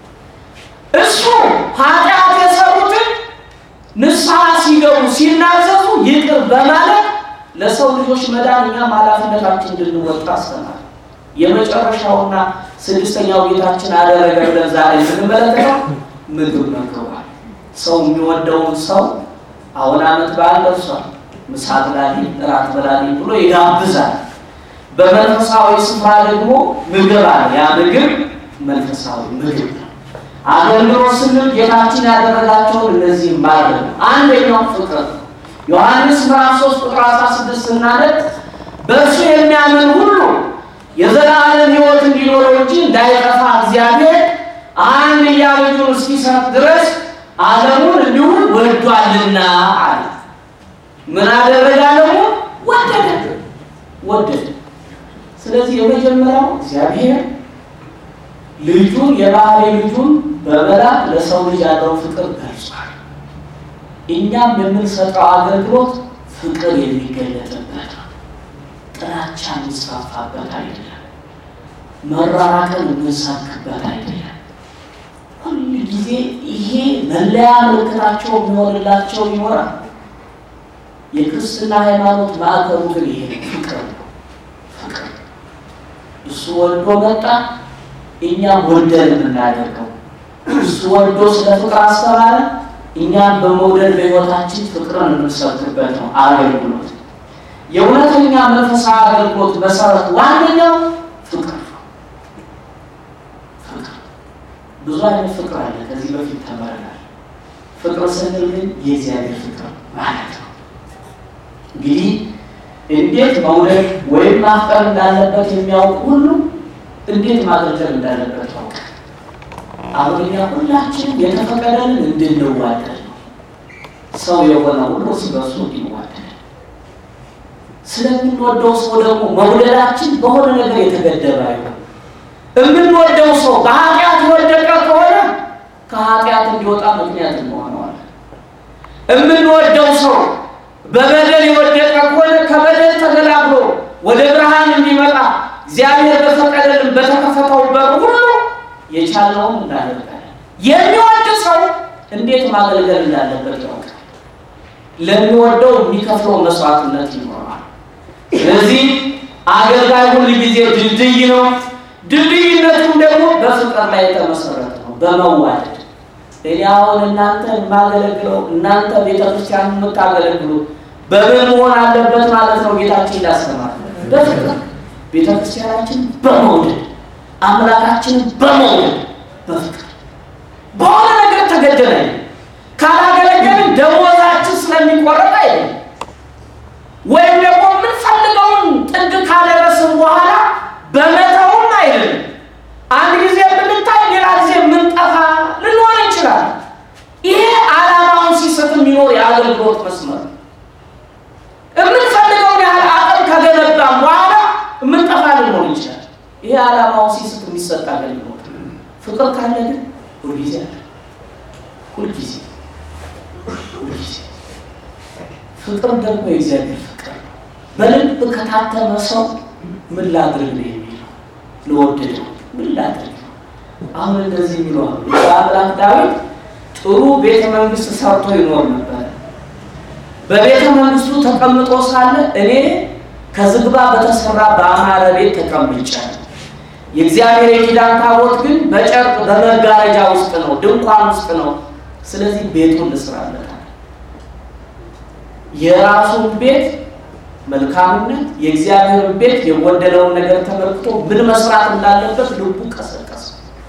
እሱ ኃጢአት የሰሩትን ንስሐ ሲገቡ ሲናዘዙ ይቅር በማለት ለሰው ልጆች መዳን እኛም ኃላፊነታችን እንድንወጣ አስተማር። የመጨረሻውና ስድስተኛው ጌታችን አደረገ ብለን ዛሬ የምንመለከተው ምግብ መግቧል። ሰው የሚወደውን ሰው አሁን ዓመት በዓል ደርሷል፣ ምሳ ብላልኝ፣ እራት ብላልኝ ብሎ ይጋብዛል። በመንፈሳዊ ስፍራ ደግሞ ምግብ አለ። ያ ምግብ መንፈሳዊ ምግብ ነው። አገልግሎት ስንል ጌታችን ያደረጋቸውን እነዚህ ማድረግ ነው። አንደኛው ፍቅር ነው። ዮሐንስ ምዕራፍ 3 ቁጥር 16 ስናነብ በእርሱ የሚያምን ሁሉ የዘላለም ሕይወት እንዲኖረው እንጂ እንዳይጠፋ እግዚአብሔር አንድያ ልጁን እስኪሰጥ ድረስ ዓለሙን እንዲሁ ወዷልና አለ። ምን አደረገ? ዓለሙ ወደደ ወደደ። ስለዚህ የመጀመሪያው እግዚአብሔር ልጁን የባህሪ ልጁን በመላክ ለሰው ልጅ ያለው ፍቅር ገልጿል። እኛም የምንሰጠው አገልግሎት ፍቅር የሚገለጥበት ነው። ጥላቻ የሚስፋፋበት አይደለም። መራራቅን የምንሰብክበት አይደለም። ሁል ጊዜ ይሄ መለያ ምልክታቸው የሚሆንላቸው ይኖራል። የክርስትና ሃይማኖት ማዕከሉ ግን ይሄ ፍቅር ነው። ፍቅር እሱ ወልዶ መጣ፣ እኛም ወልደን የምናደርገው እሱ ወልዶ ስለ ፍቅር አስተማረ፣ እኛም በመውደድ በሕይወታችን ፍቅርን የምንሰብክበት ነው አገልግሎት። የእውነተኛ መንፈሳዊ አገልግሎት መሰረት ዋነኛው ፍቅር ነው። ፍቅር ብዙ አይነት ፍቅር አለ። ከዚህ በፊት ተምረናል። ፍቅር ስንል ግን የእግዚአብሔር ፍቅር ማለት ነው። እንግዲህ እንዴት መውደድ ወይም ማፍቀር እንዳለበት የሚያውቅ ሁሉ እንዴት ማገልገል እንዳለበት ያውቃል። አሁን እኛ ሁላችንም የተፈቀደልን እንድንዋደድ ነው። ሰው የሆነ ሁሉ እርስ በርሱ እንዲዋደድ ስለምንወደው ሰው ደግሞ መውደዳችን በሆነ ነገር የተገደበ አይሆን። የምንወደው ሰው በኃጢአት የወደቀ ከሆነ ከኃጢአት እንዲወጣ ምክንያት እንሆነዋለን። የምንወደው ሰው በበደል የወደቀ ከሆነ ከበደል ተገላግሎ ወደ ብርሃን እንዲመጣ እግዚአብሔር በፈቀደልን በተከፈተው በር ሁሉ የቻለውን እናደርጋለን። የሚወድ ሰው እንዴት ማገልገል እንዳለበት ያውቃል። ለሚወደው የሚከፍለው መስዋዕትነት ይኖረዋል። ስለዚህ አገልጋይ ሁል ጊዜ ድልድይ ነው። ድልድይነቱም ደግሞ በፍቅር ፍቅር ላይ የተመሰረተ ነው፣ በመዋደድ እኔ አሁን እናንተ የማገለግለው እናንተ ቤተክርስቲያን የምታገለግሉ በምን መሆን አለበት ማለት ነው? ጌታችን እንዳስተማር በፍቅር ቤተክርስቲያናችን በመውደድ አምላካችንን በመውደድ በፍቅር በሆነ ነገር ተገደለ ካላገለገልን ደሞዛችን ስለሚቆረጥ አይደለም ወይም ደግሞ የምንፈልገውን ጥግ ካደረስን በኋላ በመተውም አይደለም። አንድ ጊዜ የምንታይ ሌላ ጊዜ የምንጠፋ ልንሆን ይችላል። ይሄ ዓላማውን ሲሰጥ የሚኖር የአገልግሎት መስመር ነው። የምንፈልገውን ያህል አቅም ከገነባም በኋላ የምንጠፋ ልንሆን ይችላል። ይሄ ዓላማውን ሲስት የሚሰጥ አገልግሎት ነው። ፍቅር ካለ ግን ሁልጊዜ አለ። ሁልጊዜ ሁልጊዜ ፍቅር ደግሞ የእግዚአብሔር ፍቅር ነው። በልብ ከታተመ ሰው ምን ላድርግ ነው የሚለው ለወደደው ምን ላድርግ ነው። አሁን እንደዚህ የሚለዋል በአምላክ ዳዊት ጥሩ ቤተ መንግስት ሰርቶ ይኖር ነበር። በቤተ መንግስቱ ተቀምጦ ሳለ እኔ ከዝግባ በተሰራ በአማረ ቤት ተቀምጫለሁ። የእግዚአብሔር የኪዳን ታቦት ግን በጨርቅ በመጋረጃ ውስጥ ነው፣ ድንኳን ውስጥ ነው። ስለዚህ ቤቱን ልስራለታል። የራሱን ቤት መልካምነት የእግዚአብሔርን ቤት የጎደለውን ነገር ተመልክቶ ምን መስራት እንዳለበት ልቡ ቀሰቀሰ።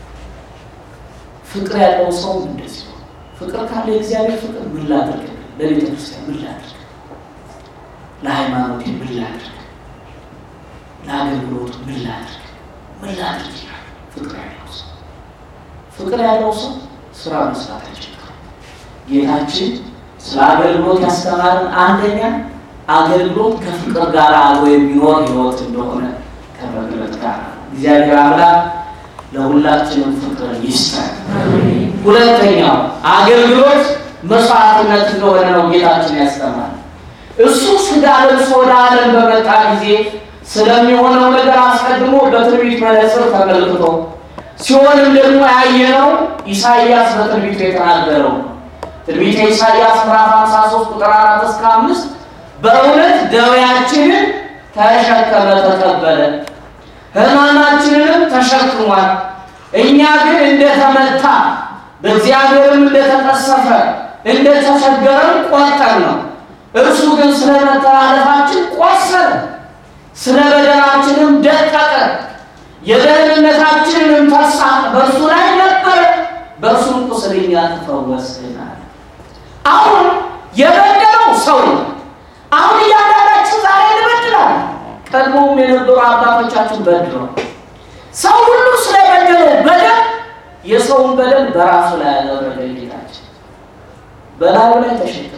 ፍቅር ያለው ሰው እንደዚህ ነው። ፍቅር ካለ የእግዚአብሔር ፍቅር ምን ላድርግ፣ ለቤተ ክርስቲያን ምን ላድርግ፣ ለሃይማኖቴ ምን ላድርግ፣ ለአገልግሎቱ ምን ላድርግ፣ ምን ላድርግ ይላል። ፍቅር ያለው ሰው ፍቅር ያለው ሰው ስራ መስራት አይቸግረውም። ጌታችን ስለ አገልግሎት ያስተማርን አንደኛ አገልግሎት ከፍቅር ጋር አብሮ የሚኖር ሕይወት እንደሆነ ከመግለጥ ጋር እግዚአብሔር አምላክ ለሁላችንም ፍቅር ይስጠን። ሁለተኛው አገልግሎት መስዋዕትነት እንደሆነ ነው ጌታችን ያስተማር። እሱ ስጋ ለብሶ ወደ ዓለም በመጣ ጊዜ ስለሚሆነው ነገር አስቀድሞ በትንቢት መነጽር ተመልክቶ ሲሆንም ደግሞ ያየነው ኢሳይያስ በትንቢቱ የተናገረው ነው። ትንቢተ ኢሳይያስ ምዕራፍ 53 ቁጥር 4 እስከ 5 በእውነት ደዌያችንን ተሸከመ ተቀበለ፣ ሕማማችንንም ተሸክሟል። እኛ ግን እንደተመታ በእግዚአብሔርም እንደተቀሰፈ እንደተቸገረን ቆጠር ነው። እርሱ ግን ስለ መተላለፋችን ቆሰለ፣ ስለ በደላችንም ደቀቀ። የደህንነታችንንም ተግሣጽ በእርሱ ላይ ነበረ፣ በእርሱም ቁስል እኛ ተፈወስናል። አሁን የበደለው ሰው ነው። አሁን እያንዳንዳችን ዛሬ እንበድላለን። ቀድሞውም የነበሩ አባቶቻችን በድለዋል። ሰው ሁሉ ስለበደለው በደል የሰውን በደል በራሱ ላይ ያደረገ ጌታችን በላዩ ላይ ተሸከመ።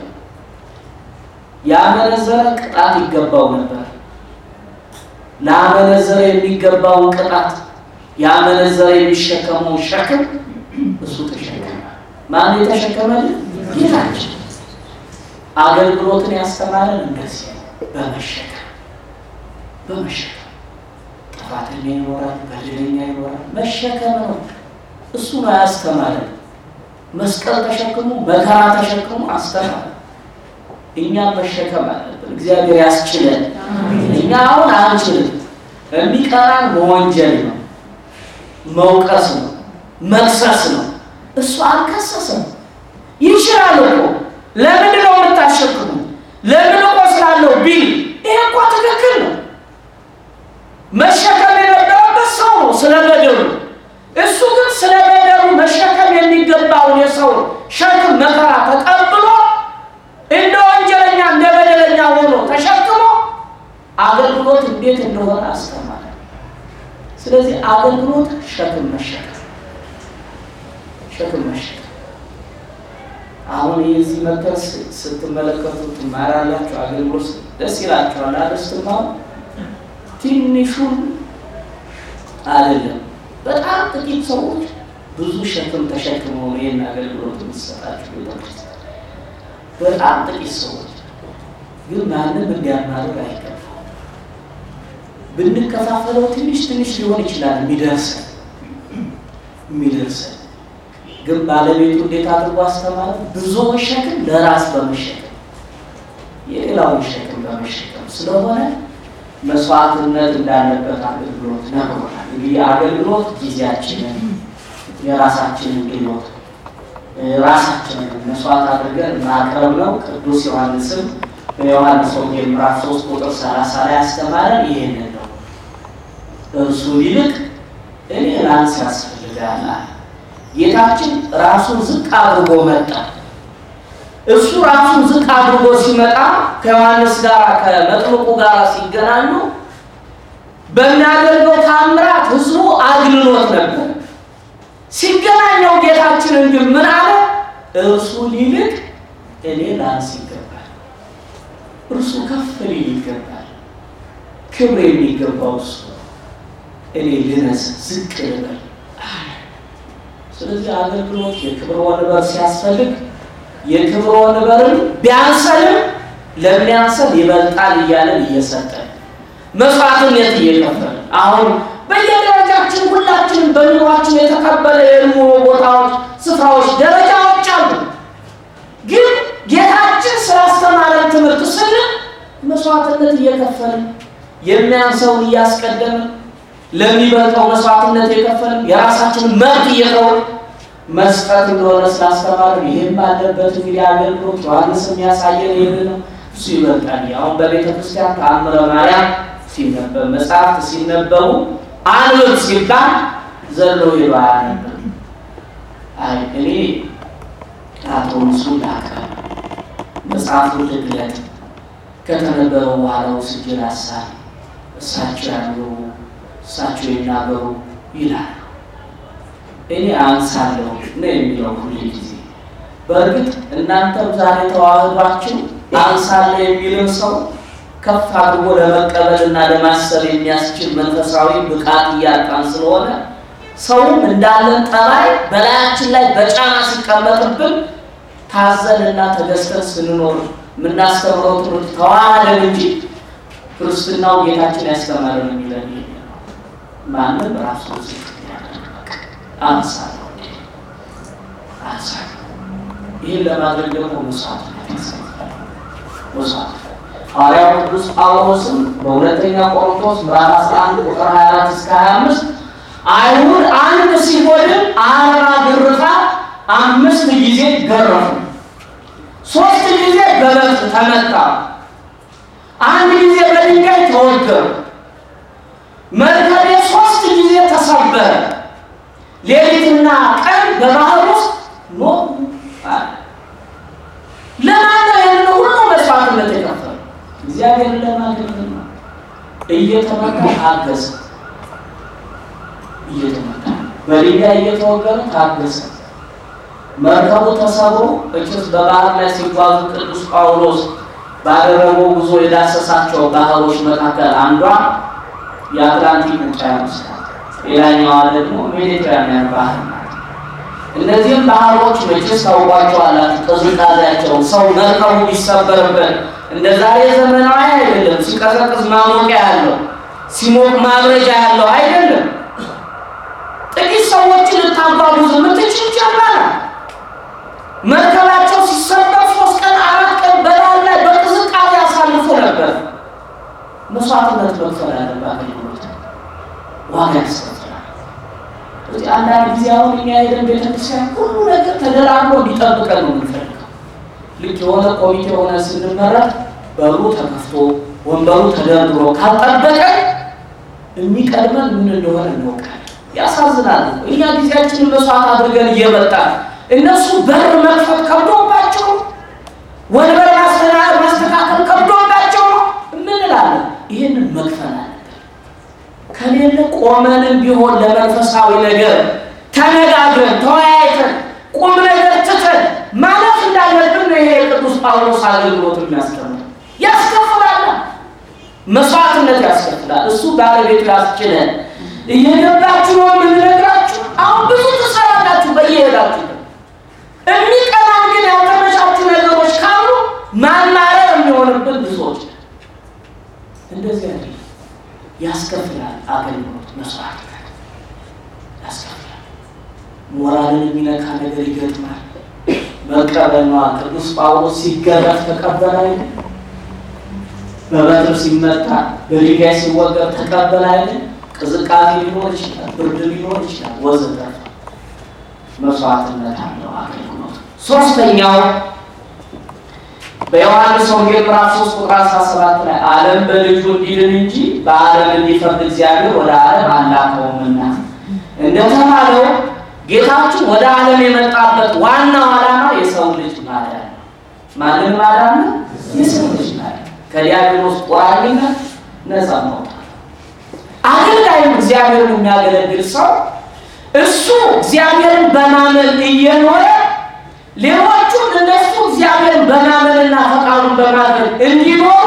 ያመነዘረ ቅጣት ይገባው ነበር። ላመነዘረ የሚገባውን ቅጣት ያመነዘረ የሚሸከመውን ሸክም እሱ ተሸከመ። ማን የተሸከመልን? ጌታችን። አገልግሎትን ያስተማረን እንደዚህ በመሸከም በመሸከም ጥፋተኛ ይኖራል፣ በደለኛ ይኖራል። መሸከም ነው። እሱ ነው ያስተማረን። መስቀል ተሸክሙ መከራ ተሸክሙ አስተማረ። እኛም መሸከም አለብን። እግዚአብሔር ያስችለን። እኛ አሁን አንችልም። የሚቀራን መወንጀል ነው፣ መውቀስ ነው፣ መክሰስ ነው። እሱ አልከሰሰም። ይችላል እኮ ለምንድን ነው የምታሸክሙ? ለምን እቆስላለሁ ቢል ይሄ እኮ ትክክል ነው። መሸከም የነበረበት ሰው ነው ስለ በደሉ። እሱ ግን ስለ በደሉ መሸከም የሚገባውን የሰው ሸክም መከራ ተቀብሎ እንደ ወንጀለኛ እንደ በደለኛ ሆኖ ተሸክሞ አገልግሎት እንዴት እንደሆነ አስተማረ። ስለዚህ አገልግሎት ሸክም መሸከም ሸክም መሸከም አሁን የዚህ መከር ስትመለከቱ ትማራላችሁ። አገልግሎት ደስ ይላችኋል። አደስትማው ትንሹን አይደለም። በጣም ጥቂት ሰዎች ብዙ ሸክም ተሸክመው ነው ይህን አገልግሎት የሚሰጣችሁ ቤተክርስቲያን። በጣም ጥቂት ሰዎች ግን ማንም እንዲያማርር አይገባም። ብንከፋፈለው ትንሽ ትንሽ ሊሆን ይችላል የሚደርሰን የሚደርሰን ግን ባለቤቱ እንዴት አድርጎ አስተማረ? ብዙውን ሸክም ለራስ በመሸከም የሌላውን ሸክም በመሸከም ስለሆነ መስዋዕትነት እንዳለበት አገልግሎት ነግሮናል። እንግዲህ አገልግሎት ጊዜያችንን፣ የራሳችንን ግኖት ራሳችንን መስዋዕት አድርገን ማቅረብ ነው። ቅዱስ ዮሐንስም በዮሐንስ ወንጌል ምዕራፍ ሶስት ቁጥር ሰላሳ ላይ ያስተማረን ይሄንን ነው። እርሱ ይልቅ እኔ ላንስ ያስፈልጋል አለ። ጌታችን ራሱን ዝቅ አድርጎ መጣ። እሱ ራሱን ዝቅ አድርጎ ሲመጣ ከዮሐንስ ጋር ከመጥምቁ ጋር ሲገናኙ በሚያደርገው ታምራት ህዝቡ አግልሎት ነበር። ሲገናኘው ጌታችንን ግን ምን አለ? እርሱ ሊልቅ እኔ ላንስ ይገባል። እርሱ ከፍ ሊል ይገባል። ክብር የሚገባው እሱ እኔ ልነስ ዝቅ ልበል አለ። ስለዚህ አገልግሎት የክብር ወንበር ሲያስፈልግ የክብር ወንበርን ቢያንሰንም ለሚያንሰን ይበልጣል እያለን እየሰጠን መስዋዕትነት እየከፈልን አሁን በየደረጃችን ሁላችንም በኑሯችን የተቀበለ የኑሮ ቦታዎች፣ ስፍራዎች፣ ደረጃዎች አሉ። ግን ጌታችን ስላስተማረን ትምህርት ስል መስዋዕትነት እየከፈልን የሚያንሰውን እያስቀደምን ለሚበልጠው መስዋዕትነት የከፈልን የራሳችንን መብት እየተውን መስጠት እንደሆነ ስላስተማርን ይህም ባለበት እንግዲህ አገልግሎት ዮሐንስ የሚያሳየን ይህን ነው። እሱ ይበልጣል። አሁን በቤተ ክርስቲያን ተአምረ ማርያም ሲነበብ መጽሐፍት ሲነበቡ አንብብ ሲባል ዘሎ ሄዶ አያነብም። አይ እኔ አቶ ንሱ ላቀር መጽሐፉን ልግለጥ ከተነበበው በኋላ ወስጄ ላሳል እሳቸው ያንብቡ እሳቸው ይናገሩ ይላል። እኔ አንሳለሁ ነው የሚለው ሁሉ ጊዜ። በእርግጥ እናንተም ዛሬ ተዋህዷችሁ አንሳለሁ የሚልን ሰው ከፍ አድርጎ ለመቀበል እና ለማሰብ የሚያስችል መንፈሳዊ ብቃት እያጣን ስለሆነ ሰውም እንዳለን ጠባይ በላያችን ላይ በጫና ሲቀመጥብን ታዘንና ተገዝተን ስንኖር የምናስተምረው ትምህርት ተዋህደን እንጂ ክርስትናው ጌታችን ያስተማረን የሚለን ይሄ ነው። ማንም ራሱ ዝቅ አንሳለሁ አንሳለሁ። ይህን ለማድረግ ደግሞ መስዋዕት መስዋዕት ሐዋርያው ቅዱስ ጳውሎስም በሁለተኛ ቆሮንቶስ ምዕራፍ 11 ቁጥር 24 እስከ 25 አይሁድ አንድ ሲጎድል አርባ ግርፋት አምስት ጊዜ ገረፉ፣ ሶስት ጊዜ በበትር ተመታ፣ አንድ ጊዜ በድንጋይ ተወገሩ፣ መርከቤ ሶስት ጊዜ ተሰበረ፣ ሌሊትና ቀን በባህር ውስጥ ኖሩ አለ። ለማን ነው ይህን ሁሉ መስዋዕትነት የከፈለው? እግዚአብሔርን ለማገልገል ነው። እየተመታ ታገሰ። እየተመታ በድንጋይ እየተወገረ ታገሰ። መርከቡ ተሰብሮ እችስ በባህር ላይ ሲጓዙ ቅዱስ ጳውሎስ ባደረገው ጉዞ የዳሰሳቸው ባህሮች መካከል አንዷ የአትላንቲክ ውቅያኖስ ናት። ሌላኛዋ ደግሞ ሜዲትራኒያን ባህር ናት። እነዚህም ባህሮች መቼስ ታውቋቸዋላችሁ። ቅዝቃዜያቸው ሰው መርከቡ ቢሰበርበት እንደ ዛሬ ዘመናዊ አይደለም። ሲቀዘቅዝ ማሞቂያ ያለው ሲሞቅ ማብረጃ ያለው አይደለም። ጥቂት ሰዎችን ልታጓጉዝ የምትችል ጀመረ። መርከባቸው ሲሰበር ሶስት ቀን አራት ቀን በላል ላይ በቅዝቃዜ ያሳልፉ ነበር። መስዋዕትነት መክፈል ያለበት አገልግሎት ዋጋ ያስከፍላል። እዚህ አንዳንድ ጊዜ አሁን እኛ ሄደን ቤተክርስቲያን ሁሉ ነገር ተደራርቦ እንዲጠብቀን ነው የምንፈልገው። ልክ የሆነ ኮሚቴ የሆነ ስንመረጥ በሩ ተከፍቶ ወንበሩ ተደርድሮ ካልጠበቀ የሚቀድመን ምን እንደሆነ እንወቃለን። ያሳዝናል። እኛ ጊዜያችንን መስዋዕት አድርገን እየመጣን እነሱ በር መክፈት ከብዶባቸው ወንበር ማስተካከል ከብዶባቸው ነው እምንላለን። ይህንን መክፈል አለብን። ከሌለ ቆመንም ቢሆን ለመንፈሳዊ ነገር ተነጋግረን ተወያይተን ቁም ነገር ትተን ማለፍ እንዳለብን ነው። ይሄ የቅዱስ ጳውሎስ አገልግሎት የሚያስቀምጥ ያስከፍላል፣ መስዋዕትነት ያስከፍላል። እሱ ባለቤቱ ያስችለን። እየገባችሁ ነው የምንነግራችሁ። አሁን ብዙ ትሰራላችሁ በየሄዳችሁ የሚቀናን ግን ያልተመቻቹ ነገሮች ካሉ ማማረር የሚሆንብን ብዙዎች እንደዚህ አይደለም። ያስከፍላል። አገልግሎት መስዋዕት ያስከፍላል። ሞራልን የሚነካ ነገር ይገጥማል። መቀበል ነዋ። ቅዱስ ጳውሎስ ሲገረፍ ተቀበለ አይደል? በበትር ሲመታ በድንጋይ ሲወገር ተቀበለ አይደል? ቅዝቃዜ ሊኖር ይችላል፣ ብርድ ሊኖር ይችላል፣ ወዘተርፈ መስዋዕትነት አለው አገልግሎት። ሶስተኛው በዮሐንስ ወንጌል ምዕራፍ 3 ቁጥር 17 ላይ ዓለም በልጁ እንዲድን እንጂ በዓለም እንዲፈርድ እግዚአብሔር ወደ ዓለም አላከውምና እንደተባለው ጌታችን ወደ ዓለም የመጣበት ዋናው ዓላማ የሰው ልጅ ማዳን ነው። ማንን ማዳን ነው? የሰው ልጅ ማዳን፣ ከዲያብሎስ ቁራኝነት ነፃ መውጣት። አገልጋይም እግዚአብሔርን የሚያገለግል ሰው እሱ እግዚአብሔርን በማመን እየኖረ ሌሎቹም እነሱ እግዚአብሔርን በማመንና ፈቃዱን በማድረግ እንዲኖሩ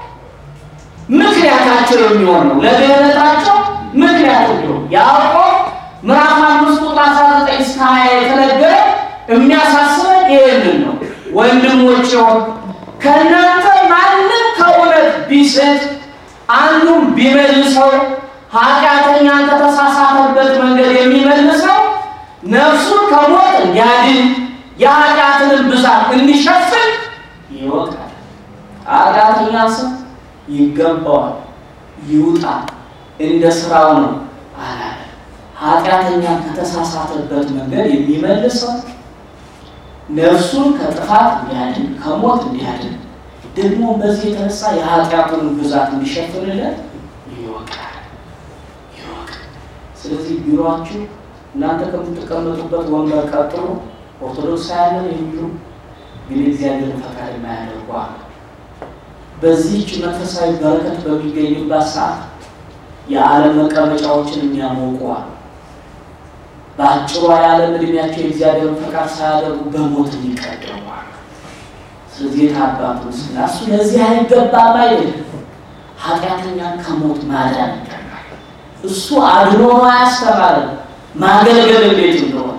ምክንያታቸው የሚሆን ነው። ለድህነታቸው ምክንያቱ እንዲሆን ያዕቆብ ምዕራፍ አምስት ቁጥር አስራ ዘጠኝ እስከ ሀያ የተነገረ የሚያሳስበን ይህንን ነው። ወንድሞች ሆይ ከእናንተ ማንም ከእውነት ቢስት አንዱም ቢመልሰው ኃጢአተኛን ከተሳሳተበት መንገድ የሚመልሰው ነፍሱን ከሞት እንዲያድን የኃጢአትንም ብዛት እንዲሸፍን ይወቃል። ኃጢአተኛ ሰው ይገባዋል፣ ይውጣ፣ እንደ ስራው ነው አላለ። ኃጢአተኛ ከተሳሳተበት መንገድ የሚመልሰው ነፍሱን ከጥፋት እንዲያድን ከሞት እንዲያድን ደግሞ በዚህ የተነሳ የኃጢአቱን ብዛት እንዲሸፍንለት ይወቃል ይወቅ። ስለዚህ ቢሮአችሁ እናንተ ከምትቀመጡበት ወንበር ቀጥሎ ኦርቶዶክሳውያንን የሚሉ ግን እግዚአብሔር ፈቃድ የማያደርጉ አሉ። በዚህች መንፈሳዊ በረከት በሚገኙባት ሰዓት የዓለም መቀመጫዎችን የሚያሞቁ አሉ። በአጭሯ የዓለም ዕድሜያቸው የእግዚአብሔርን ፈቃድ ሳያደርጉ በሞት የሚቀደሙ አሉ። ስለዚህ የታባቱ ስና እሱ ለዚህ አይገባም አይደለም። ኃጢአተኛን ከሞት ማዳን ይገባል። እሱ አድኖ አያስተማርም ማገልገል እንዴት እንደሆነ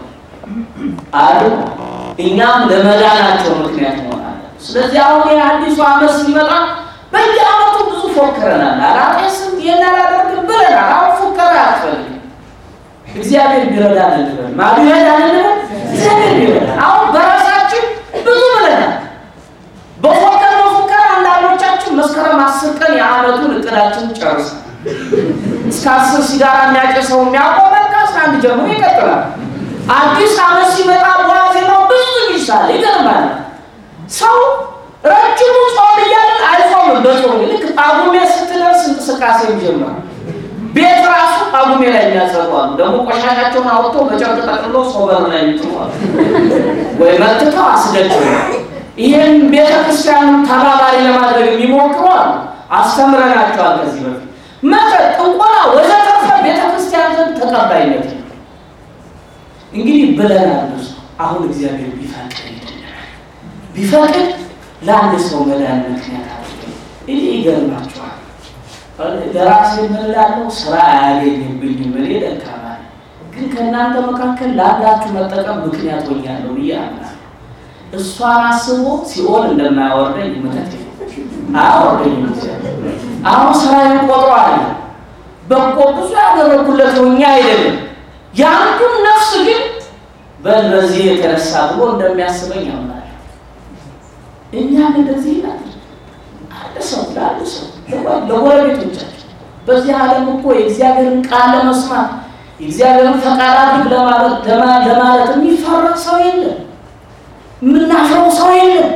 አድኖ እኛም ለመዳናቸው ምክንያት እንሆናለን። ስለዚህ አሁን የአዲሱ ዓመት ሲመጣ በየዓመቱ ብዙ ፎክረናል። አላጤስም ይህን አላደርግም ብለናል። አሁን ፉከራ አያስፈልግም። እግዚአብሔር ቢረዳን እንበል። ማ ቢረዳን እንበል? እግዚአብሔር ቢረዳን። አሁን በራሳችን ብዙ ብለናል። በፎከር በፉከር አንዳንዶቻችን መስከረም አስር ቀን የዓመቱን እቅዳችን ጨርሰናል። እስከ አስር ሲጋራ የሚያጨሰው የሚያውቀው በቃ አስራ አንድ ጀምሮ ይቀጥላል። አዲስ ዓመት ሲመጣ በዋዜማው ብዙ ይሳል ይገርማል። ሰው ረጅሙ ጾም እያለን አይጾምም። በጾም ልክ ጳጉሜ ስትደርስ እንቅስቃሴ ይጀምራል። ቤት ራሱ ጳጉሜ ላይ የሚያጸዷሉ። ደግሞ ቆሻሻቸውን አወጥተው በጨርቅ ጠቅልሎ ሰው በር ላይ ይጥሏል፣ ወይ መጥተው አስደጭው። ይህን ቤተ ክርስቲያኑ ተባባሪ ለማድረግ የሚሞክሩ አሉ። አስተምረናቸዋል ከዚህ በፊት መጠጥ፣ ጥንቆላ፣ ወዘተርፈ ቤተ ክርስቲያን ዘንድ ተቀባይነት ነው። እንግዲህ ብለናል ብዙ። አሁን እግዚአብሔር ቢፈቅድ ይድናል። ቢፈቅድ ለአንድ ሰው መዳን ምክንያት አድርገ ይህ ይገርማቸዋል። ለራሴ የምላለው ስራ አያገኝብኝም እኔ ደካማ ነኝ፣ ግን ከእናንተ መካከል ለአንዳችሁ መጠቀም ምክንያት ሆኛለሁ ብዬ አምናለሁ። እሷን አስቦ ሲኦል እንደማያወርደኝ እምነት አያወርደኝም። እግዚአብሔር አሁን ስራዬን ቆጥሮ አለ በጎ ብዙ ያደረጉለት ሆኛ አይደለም የአንዱን ነፍስ ግን በል በዚህ የተነሳ ብሎ እንደሚያስበኝ አምናለሁ። እኛም እንደዚህ ይላል። አንድ ሰው ለአንድ ሰው ለጎረቤቶቻችን በዚህ ዓለም እኮ የእግዚአብሔርን ቃል ለመስማት የእግዚአብሔርን ፈቃድ አድርግ ለማለት ለማለት የሚፈራ ሰው የለም። የምናፍረው ሰው የለም።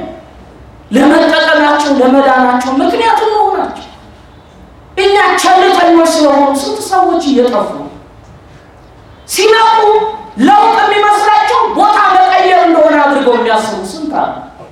ለመጠቀማቸው ለመዳናቸው ምክንያት እንሆናቸው። እኛ ቸልተኞች ስለሆኑ ስንት ሰዎች እየጠፉ ሲነቁ ለውጥ የሚመስላቸው ቦታ መቀየር እንደሆነ አድርገው የሚያስቡ ስንት አሉ።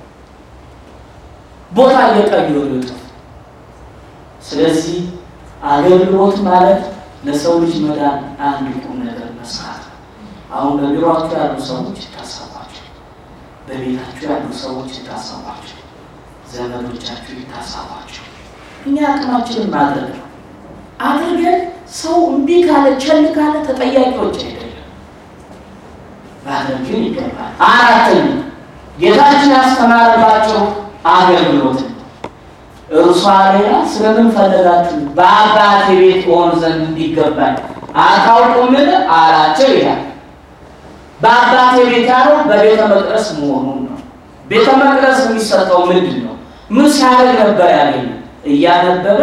ቦታ እየቀየሩ ይጠፉ። ስለዚህ አገልግሎት ማለት ለሰው ልጅ መዳን አንድ ቁም ነገር መስራት ነው። አሁን በቢሮአችሁ ያሉ ሰዎች ይታሰቧቸው፣ በቤታችሁ ያሉ ሰዎች ይታሰቧቸው፣ ዘመዶቻችሁ ይታሰቧቸው። እኛ አቅማችንን ማድረግ ነው። አድርገን ሰው እምቢ ካለ ቸል ካለ ተጠያቂዎች አይደለም፣ ማድረግ ግን ይገባል። አራተኛ ጌታችን ያስተማረባቸው አገልግሎት እርሷ ሌላ ስለምን ፈለጋችሁ በአባቴ ቤት ሆን ዘንድ እንዲገባኝ አታውቁምን አላቸው ይላል። በአባቴ ቤት ያለው በቤተ መቅደስ መሆኑን ነው። ቤተ መቅደስ የሚሰጠው ምንድን ነው? ምን ሲያደርግ ነበር ያገኘ? እያነበበ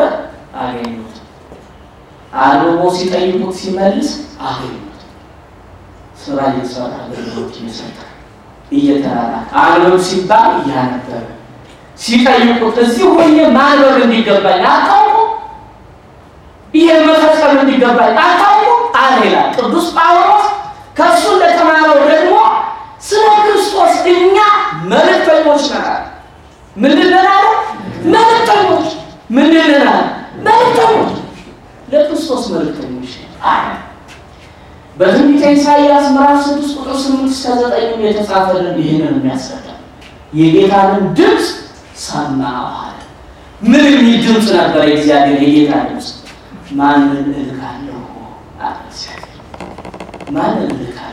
አገኙት። አንብቦ ሲጠይቁት ሲመልስ አገኙት። ስራ እየሰራ አገልግሎት እየሰጠ እየተራራ አንብብ ሲባል እያነበበ ሲጠይቁት እዚህ ሆኜ ማንበብ እንዲገባኝ አታውቁ፣ ይሄ መፈጸም እንዲገባኝ አታውቁ አለ ይላል ቅዱስ ጳውሎስ። ከእሱ እንደተማረው ደግሞ ስለ ክርስቶስ እኛ መልእክተኞች ነናል። ምንድን ነናል? መልእክተኞች። ምንድን ነናል? መልእክተኞች፣ ለክርስቶስ መልእክተኞች አለ። በትንቢተ ኢሳይያስ ምዕራፍ ስድስት ቁጥር ስምንት እስከ ዘጠኝም የተጻፈልን ይህንን የሚያስረዳ የጌታንን ድምፅ ሰማሁ አለ። ምን የሚል ድምፅ ነበር? የእግዚአብሔር የጌታ ድምፅ። ማንን እልካለሁ አለ እግዚአብሔር። ማንን እልካለሁ?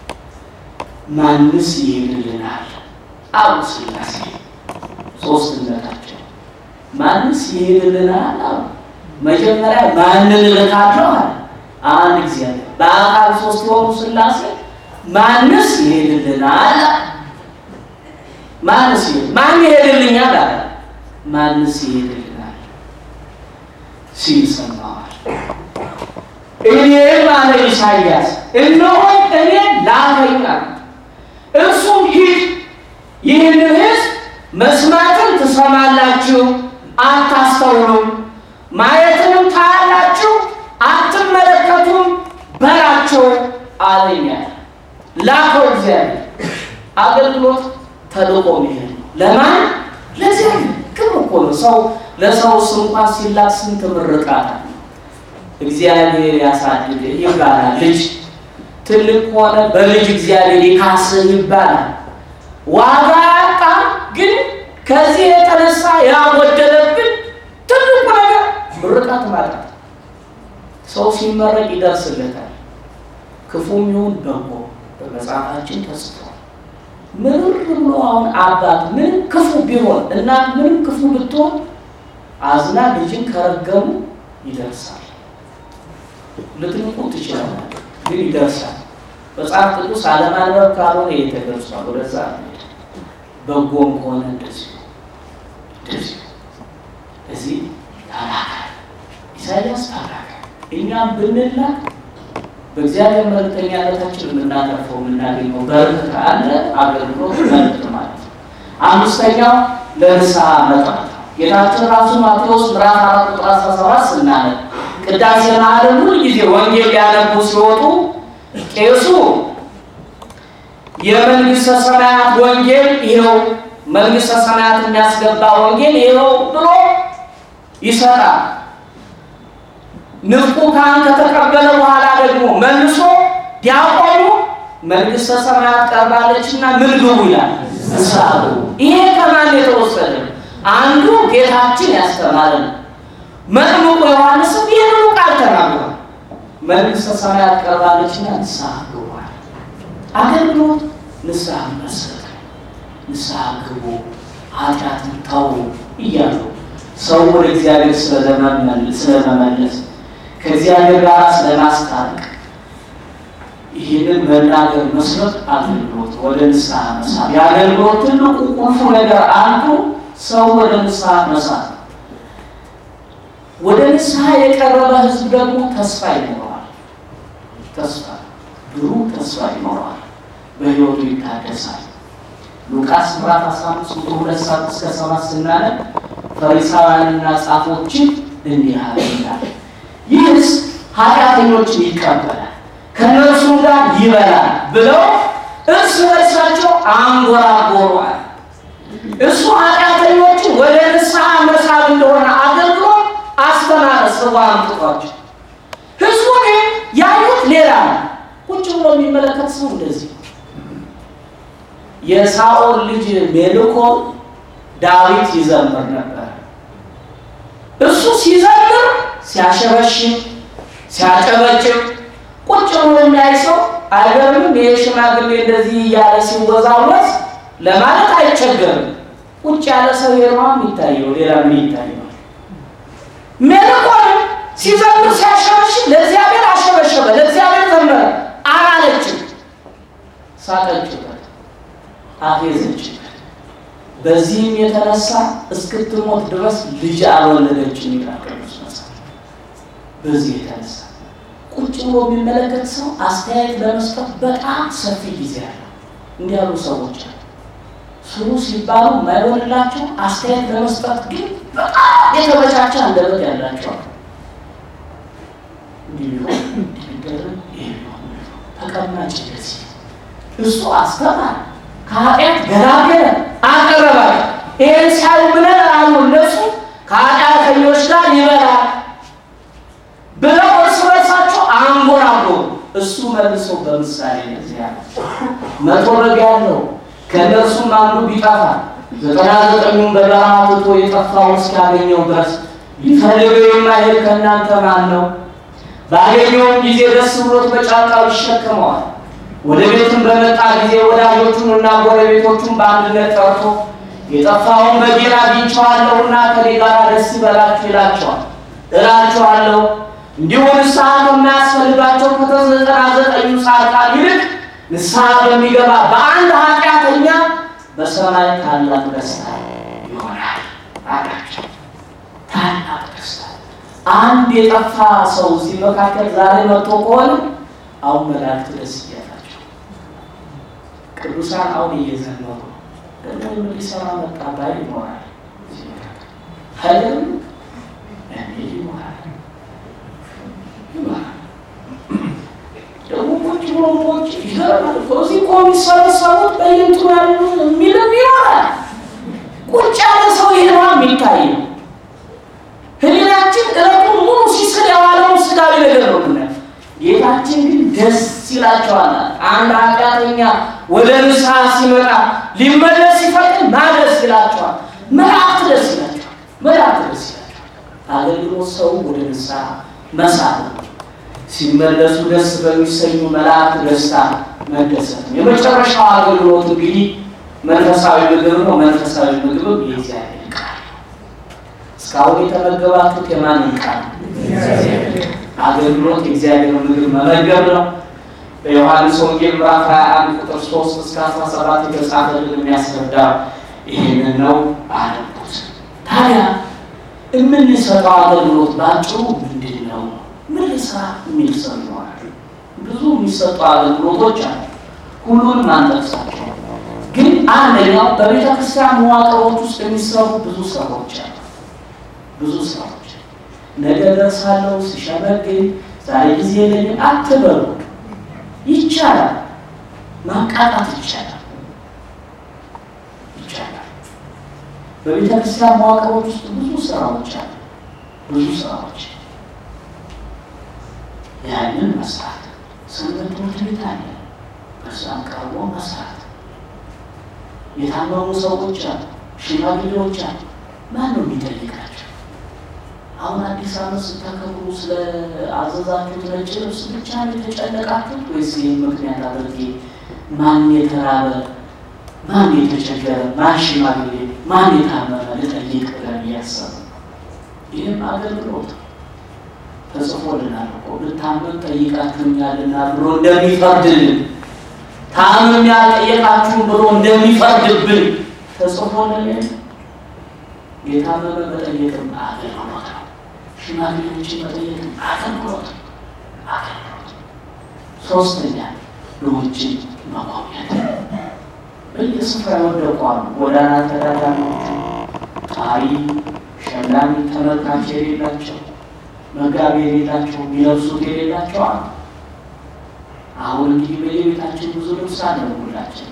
ማንስ ይሄድልናል? አሉ ሥላሴ ሦስትነታቸው። ማንስ ይሄድልናል አሉ። መጀመሪያ ማንን እልካለሁ አለ አንድ እግዚአብሔር በአካል ሶስት የሆኑ ሥላሴ ማንስ ይሄድልናል? ማንስ ይሄድ ማን ይሄድልኛል አለ። ማንስ ይሄድልናል ሲል ሰማዋል። እኔም አለ ኢሳይያስ እነሆኝ እኔ ላከኝ አለ። እርሱም ሂድ ይህንን ሕዝብ መስማትን ትሰማላችሁ አታስተውሉም፣ ማየትንም ታያላችሁ አትመለከቱም በላቸው አለኛል። ላከው እግዚአብሔር። አገልግሎት ተልቆ መሄድ ነው። ለማን? ለእግዚአብሔር። ክብር እኮ ነው። ሰው ለሰው እንኳን ሲላክ ስንት ምርቃት አለ። እግዚአብሔር ያሳድግ ይባላል። ልጅ ትልቅ ሆነ በልጅ እግዚአብሔር ይካስህ ይባላል። ዋጋ ያጣ ግን ከዚህ የተነሳ ያጎደለብን ትልቁ ነገር ምርቃት ማለት ሰው ሲመረቅ ይደርስለታል። ክፉም ይሁን በጎ በመጽሐፋችን ተጽፏል። ምንም ብሎ አሁን አባት ምንም ክፉ ቢሆን እናት ምንም ክፉ ብትሆን አዝና ልጅን ከረገሙ ይደርሳል። ልትንቁት ትችላላችሁ፣ ግን ይደርሳል። መጽሐፍ ቅዱስ አለማንበብ ካልሆነ የተደርሷል። ወደዛ በጎም ከሆነ እንደዚሁ እንደዚሁ እዚህ ታላቅ ኢሳያስ ታላቅ እኛም ብንላክ በእግዚአብሔር መልእክተኛነታችን የምናተርፈው የምናገኘው በረከት አለ። አገልግሎት መልእክት ማለት ነው። አምስተኛው ለንስሐ መጥራት ነው። ጌታችን ራሱ ማቴዎስ ምዕራፍ አራት ቁጥር አስራ ሰባት ስናነብ ቅዳሴ ማዕረግ ሁል ጊዜ ወንጌል ሊያነቡ ሲወጡ ቄሱ የመንግስተ ሰማያት ወንጌል ይኸው መንግስተ ሰማያት የሚያስገባ ወንጌል ይኸው ብሎ ይሰጣል። ንፍቁ ካህን ከተቀበለ በኋላ ደግሞ መልሶ ዲያቆኑ መንግስተ ሰማያት ቀርባለችና ምን ግቡ ይላል፣ ንስሐ ግቡ። ይሄ ከማን የተወሰደ? አንዱ ጌታችን ያስተማረን መጥምቁ ዮሐንስም ይህንኑ ቃል ተናግሯል። መንግስተ ሰማያት ቀርባለችና ንስሐ ግቡ አለ። አገልግሎት ንስሐ መስጠት፣ ንስሐ ግቡ፣ ኃጢአትን ተዉ እያሉ ሰው ወደ እግዚአብሔር ስለመመለስ ከእግዚአብሔር ጋር ስለማስታረቅ ይህንን መናገር መስረት አገልግሎት ወደ ንስሐ መሳብ። የአገልግሎት ትልቁ ቁልፉ ነገር አንዱ ሰው ወደ ንስሐ መሳብ። ወደ ንስሐ የቀረበ ሕዝብ ደግሞ ተስፋ ይኖረዋል። ተስፋ ብሩህ ተስፋ ይኖረዋል። በሕይወቱ ይታደሳል። ሉቃስ ምዕራፍ 15 ቁጥር 2 ሰዓት እስከ 7 ስናነብ ፈሪሳውያንና ጻፎችን እንዲህ አለ ይላል ይህስ ኃጢአተኞችን ይቀበላል ከእነርሱ ጋር ይበላል ብለው እርስ በርሳቸው አንጎራጎሯል። እሱ ኃጢአተኞችን ወደ ንስሐ መሳብ እንደሆነ አገልግሎት አስተማረ። ስባ አምጥቷቸው ህዝቡ ግን ያዩት ሌላ ነው። ቁጭ ብሎ የሚመለከት ሰው እንደዚህ የሳኦል ልጅ ሜልኮል ዳዊት ይዘምር ነበር። እሱ ሲዘምር ሲያሸበሽብ ሲያጨበጭብ ቁጭ ብሎ የሚያይ ሰው አይገርምም? ይሄ ሽማግሌ እንደዚህ እያለ ሲወዛወዝ ለማለት አይቸገርም። ቁጭ ያለ ሰው የነዋ የሚታየው ሌላ ምን ይታየዋል? ሜልኮል ሲዘምር ሲያሸበሽብ ለእግዚአብሔር አሸበሸበ፣ ለእግዚአብሔር ዘመረ። አላለችም፣ ሳቀችበት፣ አፌዘችበት። በዚህም የተነሳ እስክትሞት ድረስ ልጅ አልወለደችም ይላል ቅዱስ መጽሐፍ። በዚህ የተነሳ ቁጭ ብሎ የሚመለከት ሰው አስተያየት ለመስጠት በጣም ሰፊ ጊዜ አለው። እንዲህ ያሉ ሰዎች አሉ። ስሩ ሲባሉ የማይሆንላቸው አስተያየት ለመስጠት ግን በጣም የተመቻቸ አንደበት ያላቸው አሉ። እንዲህ ቢሆን እንዲህ ቢደረግ ይሄ ቢሆን ተቀማጭ ደስ እሱ አስተማር ከኃጢአት ገላገለ አቀረባል። ይህን ሲያዩ ምን አሉ እነሱ ከኃጢአተኞች ጋር ይበላል ብለው እርስ በርሳቸው አንጎራጎሩ። እሱ መልሶ በምሳሌ ነዚህ ያለ መጦረግ ያለው ከእነርሱም አንዱ ቢጠፋ ዘጠና ዘጠኙን በበረሃ ትቶ የጠፋውን እስኪያገኘው ድረስ ሊፈልገው የማይሄድ ከእናንተ ማን ነው? ባገኘውም ጊዜ ደስ ብሎት በጫንቃው ይሸከመዋል። ወደ ቤትም በመጣ ጊዜ ወዳጆቹን እና ጎረቤቶቹን በአንድነት ጠርቶ የጠፋውን በጌን አግኝቼዋለሁና ከኔ ጋር ደስ ይበላችሁ ይላቸዋል። እላችኋለሁ እንዲሁ ንስሐ ከማያስፈልጋቸው ከዘጠና ዘጠኙ ጻድቃን ይልቅ ንስሐ በሚገባ በአንድ ኃጢአተኛ በሰማይ ታላቅ ደስታ ይሆናል አላቸው። ታላቅ ደስታ አንድ የጠፋ ሰው እዚህ መካከል ዛሬ መጥቶ ከሆነ አሁን መላእክት ደስ እያላቸው ቅዱሳን አሁን እየዘመሩ ደግሞ ምን ሊሰራ መጣ ባይ ይኖራል ሀይልም እኔ ይኖራል ይኖራል ደግሞ ቁጭ ብሎ ቁጭ ይገርማል እኮ እዚህ እኮ የሚሰበሰቡት በየእንትኑ ያሉ የሚልም ይኖራል ቁጭ ያለ ሰው ይሄ ነው የሚታየው ህሊናችን እለቱን ሙሉ ሲስል የዋለውን ስጋዊ ነገር ነው ምናየው ጌታችን ግን ደስ ይላቸዋል። አንድ ኃጢአተኛ ወደ ንስሐ ሲመጣ ሊመለስ ሲፈቅድ ማደስ ይላቸዋል። መላእክት ደስ ይላቸዋል። መላእክት ደስ ይላቸዋል። አገልግሎት ሰው ወደ ንስሐ መሳብ ነው። ሲመለሱ ደስ በሚሰኙ መላእክት ደስታ መደሰት ነው። የመጨረሻው አገልግሎት እንግዲህ መንፈሳዊ ምግብ ነው። መንፈሳዊ ምግብም የእግዚአብሔር ቃል ነው። እስካሁን የተመገባችሁት የማንን ቃል ነው? አገልግሎት የእግዚአብሔር ምግብ መመገብ ነው። በዮሐንስ ወንጌል ምዕራፍ 21 ቁጥር 3 እስከ 17 የተጻፈልን የሚያስረዳ ይህንን ነው አለቁት። ታዲያ የምንሰጠው አገልግሎት ባጭሩ ምንድን ነው? ምን ልስራ የሚል ሰው ይኖራል። ብዙ የሚሰጡ አገልግሎቶች አሉ። ሁሉንም አንጠቅሳቸው፣ ግን አንደኛው በቤተ ክርስቲያን መዋቅሮች ውስጥ የሚሰሩ ብዙ ስራዎች አሉ። ብዙ ስራዎች ነገ ደርሳለሁ ሲሸመግል ዛሬ ጊዜ የለኝም አትበሉ። ይቻላል፣ ማቃጣት ይቻላል፣ ይቻላል። በቤተ ክርስቲያን መዋቅሮች ውስጥ ብዙ ስራዎች አሉ፣ ብዙ ስራዎች ያንን መስራት። ሰንበት ትምህርት ቤት አለ፣ በዛም ቀርቦ መስራት። የታመሙ ሰዎች አሉ፣ ሽማግሌዎች አሉ። ማን ነው የሚጠይቃቸው? አሁን አዲስ ዓመት ስታከብሩ ስለ አዘዛችሁት ነጭ ልብስ ብቻ ነው የተጨነቃችሁት ወይስ ይህን ምክንያት አድርጌ ማን የተራበ ማን የተቸገረ ማን ሽማግሌ ማን የታመመ ልጠይቅ ብለን እያሰቡ ይህም አገልግሎት ተጽፎልናል እኮ ብታመም ጠይቃችሁኛልና ብሎ እንደሚፈርድልን ታምም ያልጠየቃችሁን ብሎ እንደሚፈርድብን ተጽፎልን የታመመ መጠየቅም አገልግሎት ነው። ሽማግሌዎችን መጠየቅም አገልግሎት ነው። አገልግሎት ሶስተኛ ድሆችን መጎብኘት በየስፍራ የወደቁ አሉ። ጎዳና ተዳዳሪዎቹ፣ ጣሪ፣ ሸላሚ፣ ተመልካች የሌላቸው መጋቢ የሌላቸው የሚለብሱት የሌላቸው አሉ። አሁን እንግዲህ በየቤታችን ብዙ ልብስ አለ ሁላችን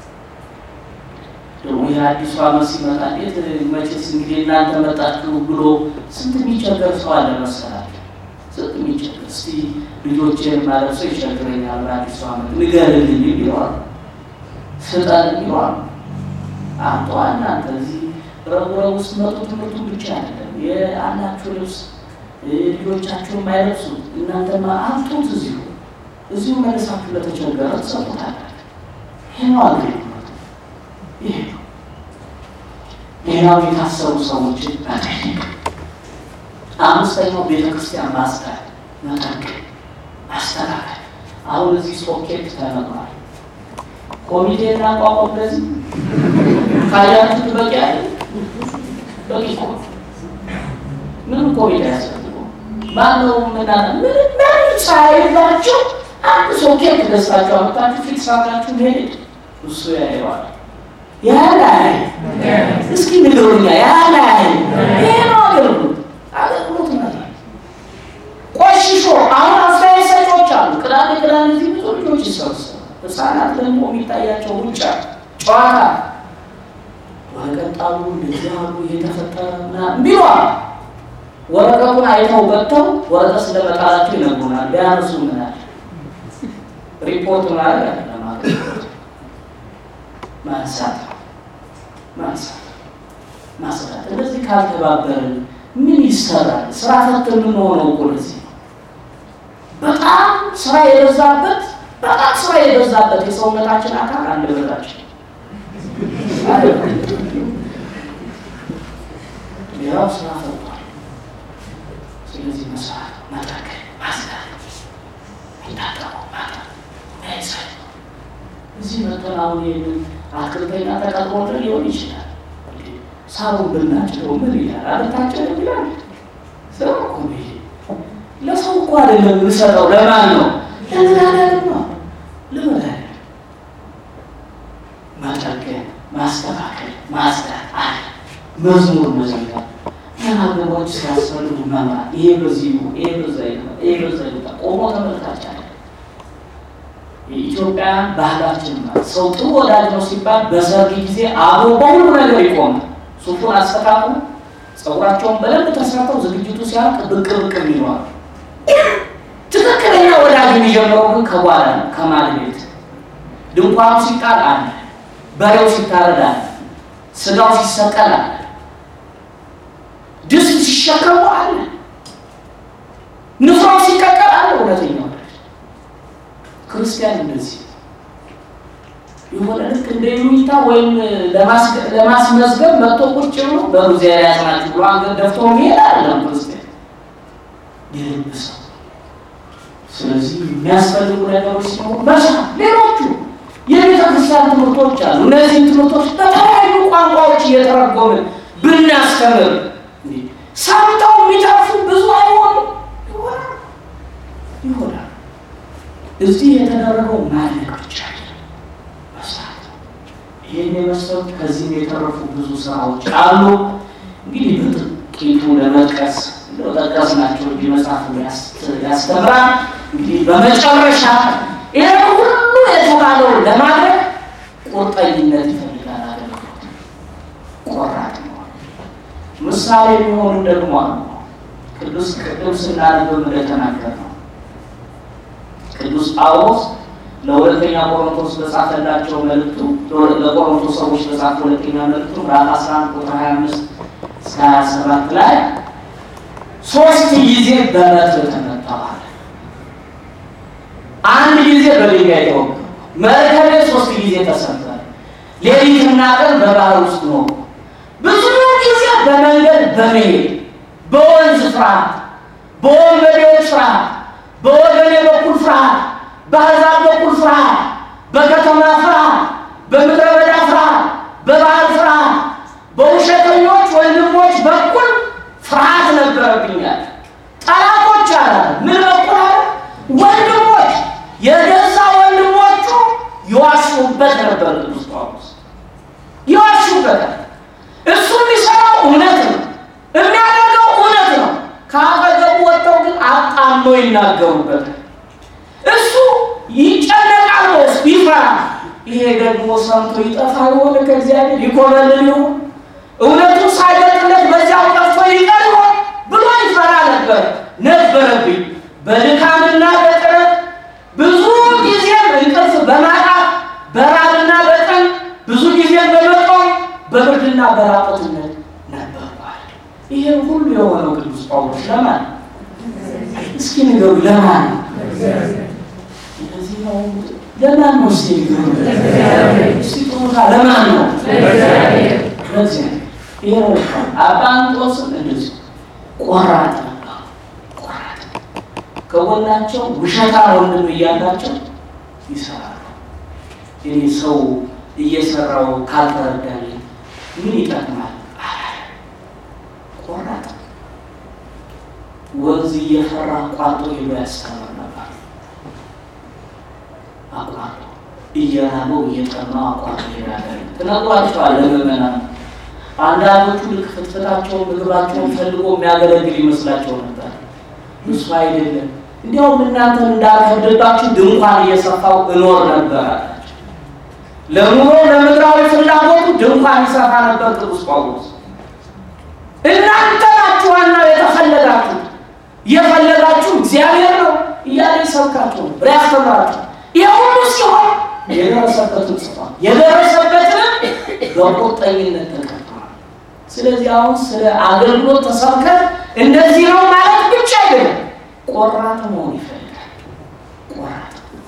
ደግሞ የአዲሱ ዓመት ሲመጣ እንዴት መቼስ እንግዲህ እናንተ መጣችሁ ብሎ ስንት የሚቸገር ሰው አለ መሰላችሁ? ስንት የሚቸገር እስቲ ልጆችን ማለብሰው ይቸግረኛል በአዲሱ ዓመት ንገርልኝ ይለዋል፣ ስጠን ይለዋል። አምጧ እናንተ እዚህ ረቡረ ውስጥ መጡ። ትምህርቱ ብቻ አይደለም የአላችሁ ልብስ ልጆቻችሁ የማይለብሱት እናንተማ አምጡት። እዚሁ እዚሁ መልሳችሁ ለተቸገረ ትሰጡታላችሁ። ይሄ ነው አገልግሎት። ይሄ ነው። ሌላው የታሰሩ ሰዎችን መጠየቅ። አምስተኛው ቤተክርስቲያን ማጽዳት፣ መጠገን፣ ማስተካከል። አሁን እዚህ ሶኬት ተነግሯል። ኮሚቴ እናቋቋም። ለዚህ ካያችሁት በቂ አለ በቂ እኮ ምንም ኮሚቴ ያስፈልገው ማነው? ምና ምን ምን ሳይላችሁ አንድ ሰው ኬክ ገዝታችሁ አመጣችሁ ፊት ሳታችሁ ሄድ እሱ ያየዋል። ያላይ እስኪ ንገሩኛ፣ ያላይ ይሄ ነው አገልግሎት። አገልግሎት ማለት ቆሽሾ አሁን አስተያየት ሰጪዎች አሉ። ቅዳሜ ቅዳሜ እዚህ ብዙ ልጆች ይሰበሰባሉ። ህፃናት ደግሞ የሚታያቸው ውጫ ጨዋታ ወረቀጣሉ እንደዚህ አሉ እየተፈጠረ ምናምን ቢሏል ወረቀቱን አይተው በተው ወረቀት ስለመጣላቸው ይነግሩናል። ቢያነሱ ምናል ሪፖርት ማለት ለማለት ማንሳት ማንሳት ማስራት። እንደዚህ ካልተባበርን ምን ይሰራል? ስራ ፈት የምንሆነው እኮ ለዚህ ነው። በጣም ስራ የበዛበት በጣም ስራ የበዛበት የሰውነታችን አካል አንደበታችን ሌላው ስራ ፈቷል። ስለዚህ መስራት፣ መጠቀም፣ ማስራት፣ የሚታጠበው ማጠብ፣ ያይሳል እዚህ መጠን አሁን ይህንን አትክልተኛ ተቀጥሮልን ሊሆን ይችላል። ሳሩን ብናጭለው ምን ይላል? አለታችን ይላል። ሰው እኮ ነው ይሄ። ለሰው እኮ አይደለም የምንሰጠው። ለማን ነው? ለዘላለም ነው። ለመድኃኒዓለም መጠገን፣ ማስተካከል፣ ማጽዳት አለ መዝሙር መዘጋት ተናገሮች ሲያስፈልጉ መምራት። ይሄ በዚህ ይሁን፣ ይሄ በዛ ይሁን፣ ይሄ በዛ ይሁን። ቆሞ ተመልካች አለ። የኢትዮጵያ ባህላችን ማለት ሰው ጥሩ ወዳጅ ነው ሲባል በሰርግ ጊዜ አብሮ በሁሉ ነገር ይቆማል። ሱፉን አስተካክሉ፣ ፀጉራቸውን በደንብ ተሰርተው ዝግጅቱ ሲያልቅ ብቅ ብቅ የሚለዋል። ትክክለኛ ወዳጅ የሚጀምረው ግን ከጓዳ ነው፣ ከማድ ቤት ድንኳኑ ሲጣል አለ፣ በሬው ሲታረድ አለ፣ ስጋው ሲሰቀል አለ፣ ድስት ሲሸከሙ አለ፣ ንፍሮ ሲቀቀል አለ። እውነተኛው ክርስቲያን እንደዚህ የሆነ ልክ እንደ ዩኒታ ወይም ለማስመዝገብ መጥቶ ቁጭ ብሎ በሩዚያ ያጽናችሁ ብሎ አንገት ደፍቶ መሄድ አይደለም ክርስቲያን የልብ ሰው። ስለዚህ የሚያስፈልጉ ነገሮች ሲኖሩ መስራት። ሌሎቹ የቤተ ክርስቲያን ትምህርቶች አሉ። እነዚህም ትምህርቶች በተለያዩ ቋንቋዎች እየተረጎምን ብናስተምር ሰምተው የሚተርፉ ብዙ አይሆኑም? ይሆናል ይሆናል። እዚህ የተደረገው ማድረግ ብቻ መስራት ነው። ይህን የመሰሉት ከዚህም የተረፉ ብዙ ስራዎች አሉ። እንግዲህ በጥቂቱ ለመጥቀስ ጠቀስ ናቸው እንጂ መጽሐፉ ያስተምራል። እንግዲህ በመጨረሻ ይህ ሁሉ የተባለው ለማድረግ ቁርጠኝነት ይፈልጋል። አገልግሎት ቆራጥ መሆን ምሳሌ የሚሆኑ ደግሞ አሉ። ቅዱስ ቅዱስ ስናነበብ እንደተናገር ነው ቅዱስ ጳውሎስ ለሁለተኛ ቆሮንቶስ በጻፈላቸው መልእክቱ ለቆሮንቶስ ሰዎች በጻፈ ሁለተኛ መልእክቱ ምዕራፍ 11 ቁጥር 25 እስከ 27 ላይ ሶስት ጊዜ በበትር ተመተዋል። አንድ ጊዜ በድንጋይ ተወገሩ። መርከቤ ሶስት ጊዜ ተሰብሯል። ሌሊትና ቀን በባህር ውስጥ ነው። ብዙ ጊዜ በመንገድ በመሄድ በወንዝ ፍርሃት፣ በወንበዴዎች ፍርሃት በወገኔ በኩል ፍርሃት፣ በአሕዛብ በኩል ፍርሃት፣ በከተማ ፍርሃት፣ በምድረ በዳ ፍርሃት፣ በባህር ፍርሃት፣ በውሸተኞች ወንድሞች በኩል ፍርሃት ነበረብኛል። ጠላቶች አለ ምን በኩል አለ? ወንድሞች የገዛ ወንድሞቹ ይዋሹበት ነበር። ቅዱስ ጳውሎስ ይዋሹበታል። እሱ የሚሰራው እውነት ነው፣ የሚያደርገው እውነት ነው። ከአጠገቡ ወጥተው ግን አጣሞ ይናገሩበታል። እሱ ይጨነቃል፣ ወስ ይፈራል። ይሄ ደግሞ ሰምቶ ይጠፋ ይሆን? ከእግዚአብሔር ይኮበልል ይሆን? እውነቱ ሳይገጥለት በዚያው ጠፍቶ ይቀር ይሆን ብሎ ይፈራ ነበር ነበረብኝ። በድካምና በጥረት ብዙ ጊዜም እንቅልፍ በማጣት በራብና በጠን ብዙ ጊዜም በመቆም በብርድና በራቁትነት ነበርኳል። ይሄ ሁሉ የሆነው ቅዱስ ጳውሎስ ለማን እስኪ ንገሩ፣ ለማን ነው? ለዚህ ነው ለማን ነው? እስኪ ንገሩ፣ እስኪ ጥሩታ ለማን ነው? ለዚህ ይሄ ነው። አባ እንጦስም እንደዚህ ቆራጥ ነበር። ቆራጥ ከጎናቸው ውሸታ ወንድም እያላቸው ይሰራሉ። ይህ ሰው እየሰራው ካልተረዳልኝ ምን ይጠቅማል? ቆራጥ ወንዝ እየፈራ ቋርጦ ሄዶ ያስተምር ነበር። አቋርጦ እየራበው እየጠማው አቋርጦ ይሄዳል። ትነግሯቸዋል ለምእመናን። አንዳንዶቹ ልክ ፍትፍታቸውን ምግባቸውን ፈልጎ የሚያገለግል ይመስላቸው ነበር። እሱ አይደለም። እንዲያውም እናንተን እንዳልከብድባችሁ ድንኳን እየሰፋው እኖር ነበር አላቸው። ለኑሮ ለምድራዊ ፍላጎቱ ድንኳን ይሰፋ ነበር ቅዱስ ጳውሎስ። እናንተ ናችሁ ዋናው የተፈለጋችሁ የፈለጋችሁ እግዚአብሔር ነው እያለ ይሰብካቸው ነበር፣ ያስተምራቸው። ይህ ሁሉ ሲሆን የደረሰበትን ጽፏል። የደረሰበትንም በቁርጠኝነት ተቀብሏል። ስለዚህ አሁን ስለ አገልግሎት ተሰብከን እንደዚህ ነው ማለት ብቻ አይደለም፣ ቆራጥ መሆን ይፈልጋል። ቆራጥ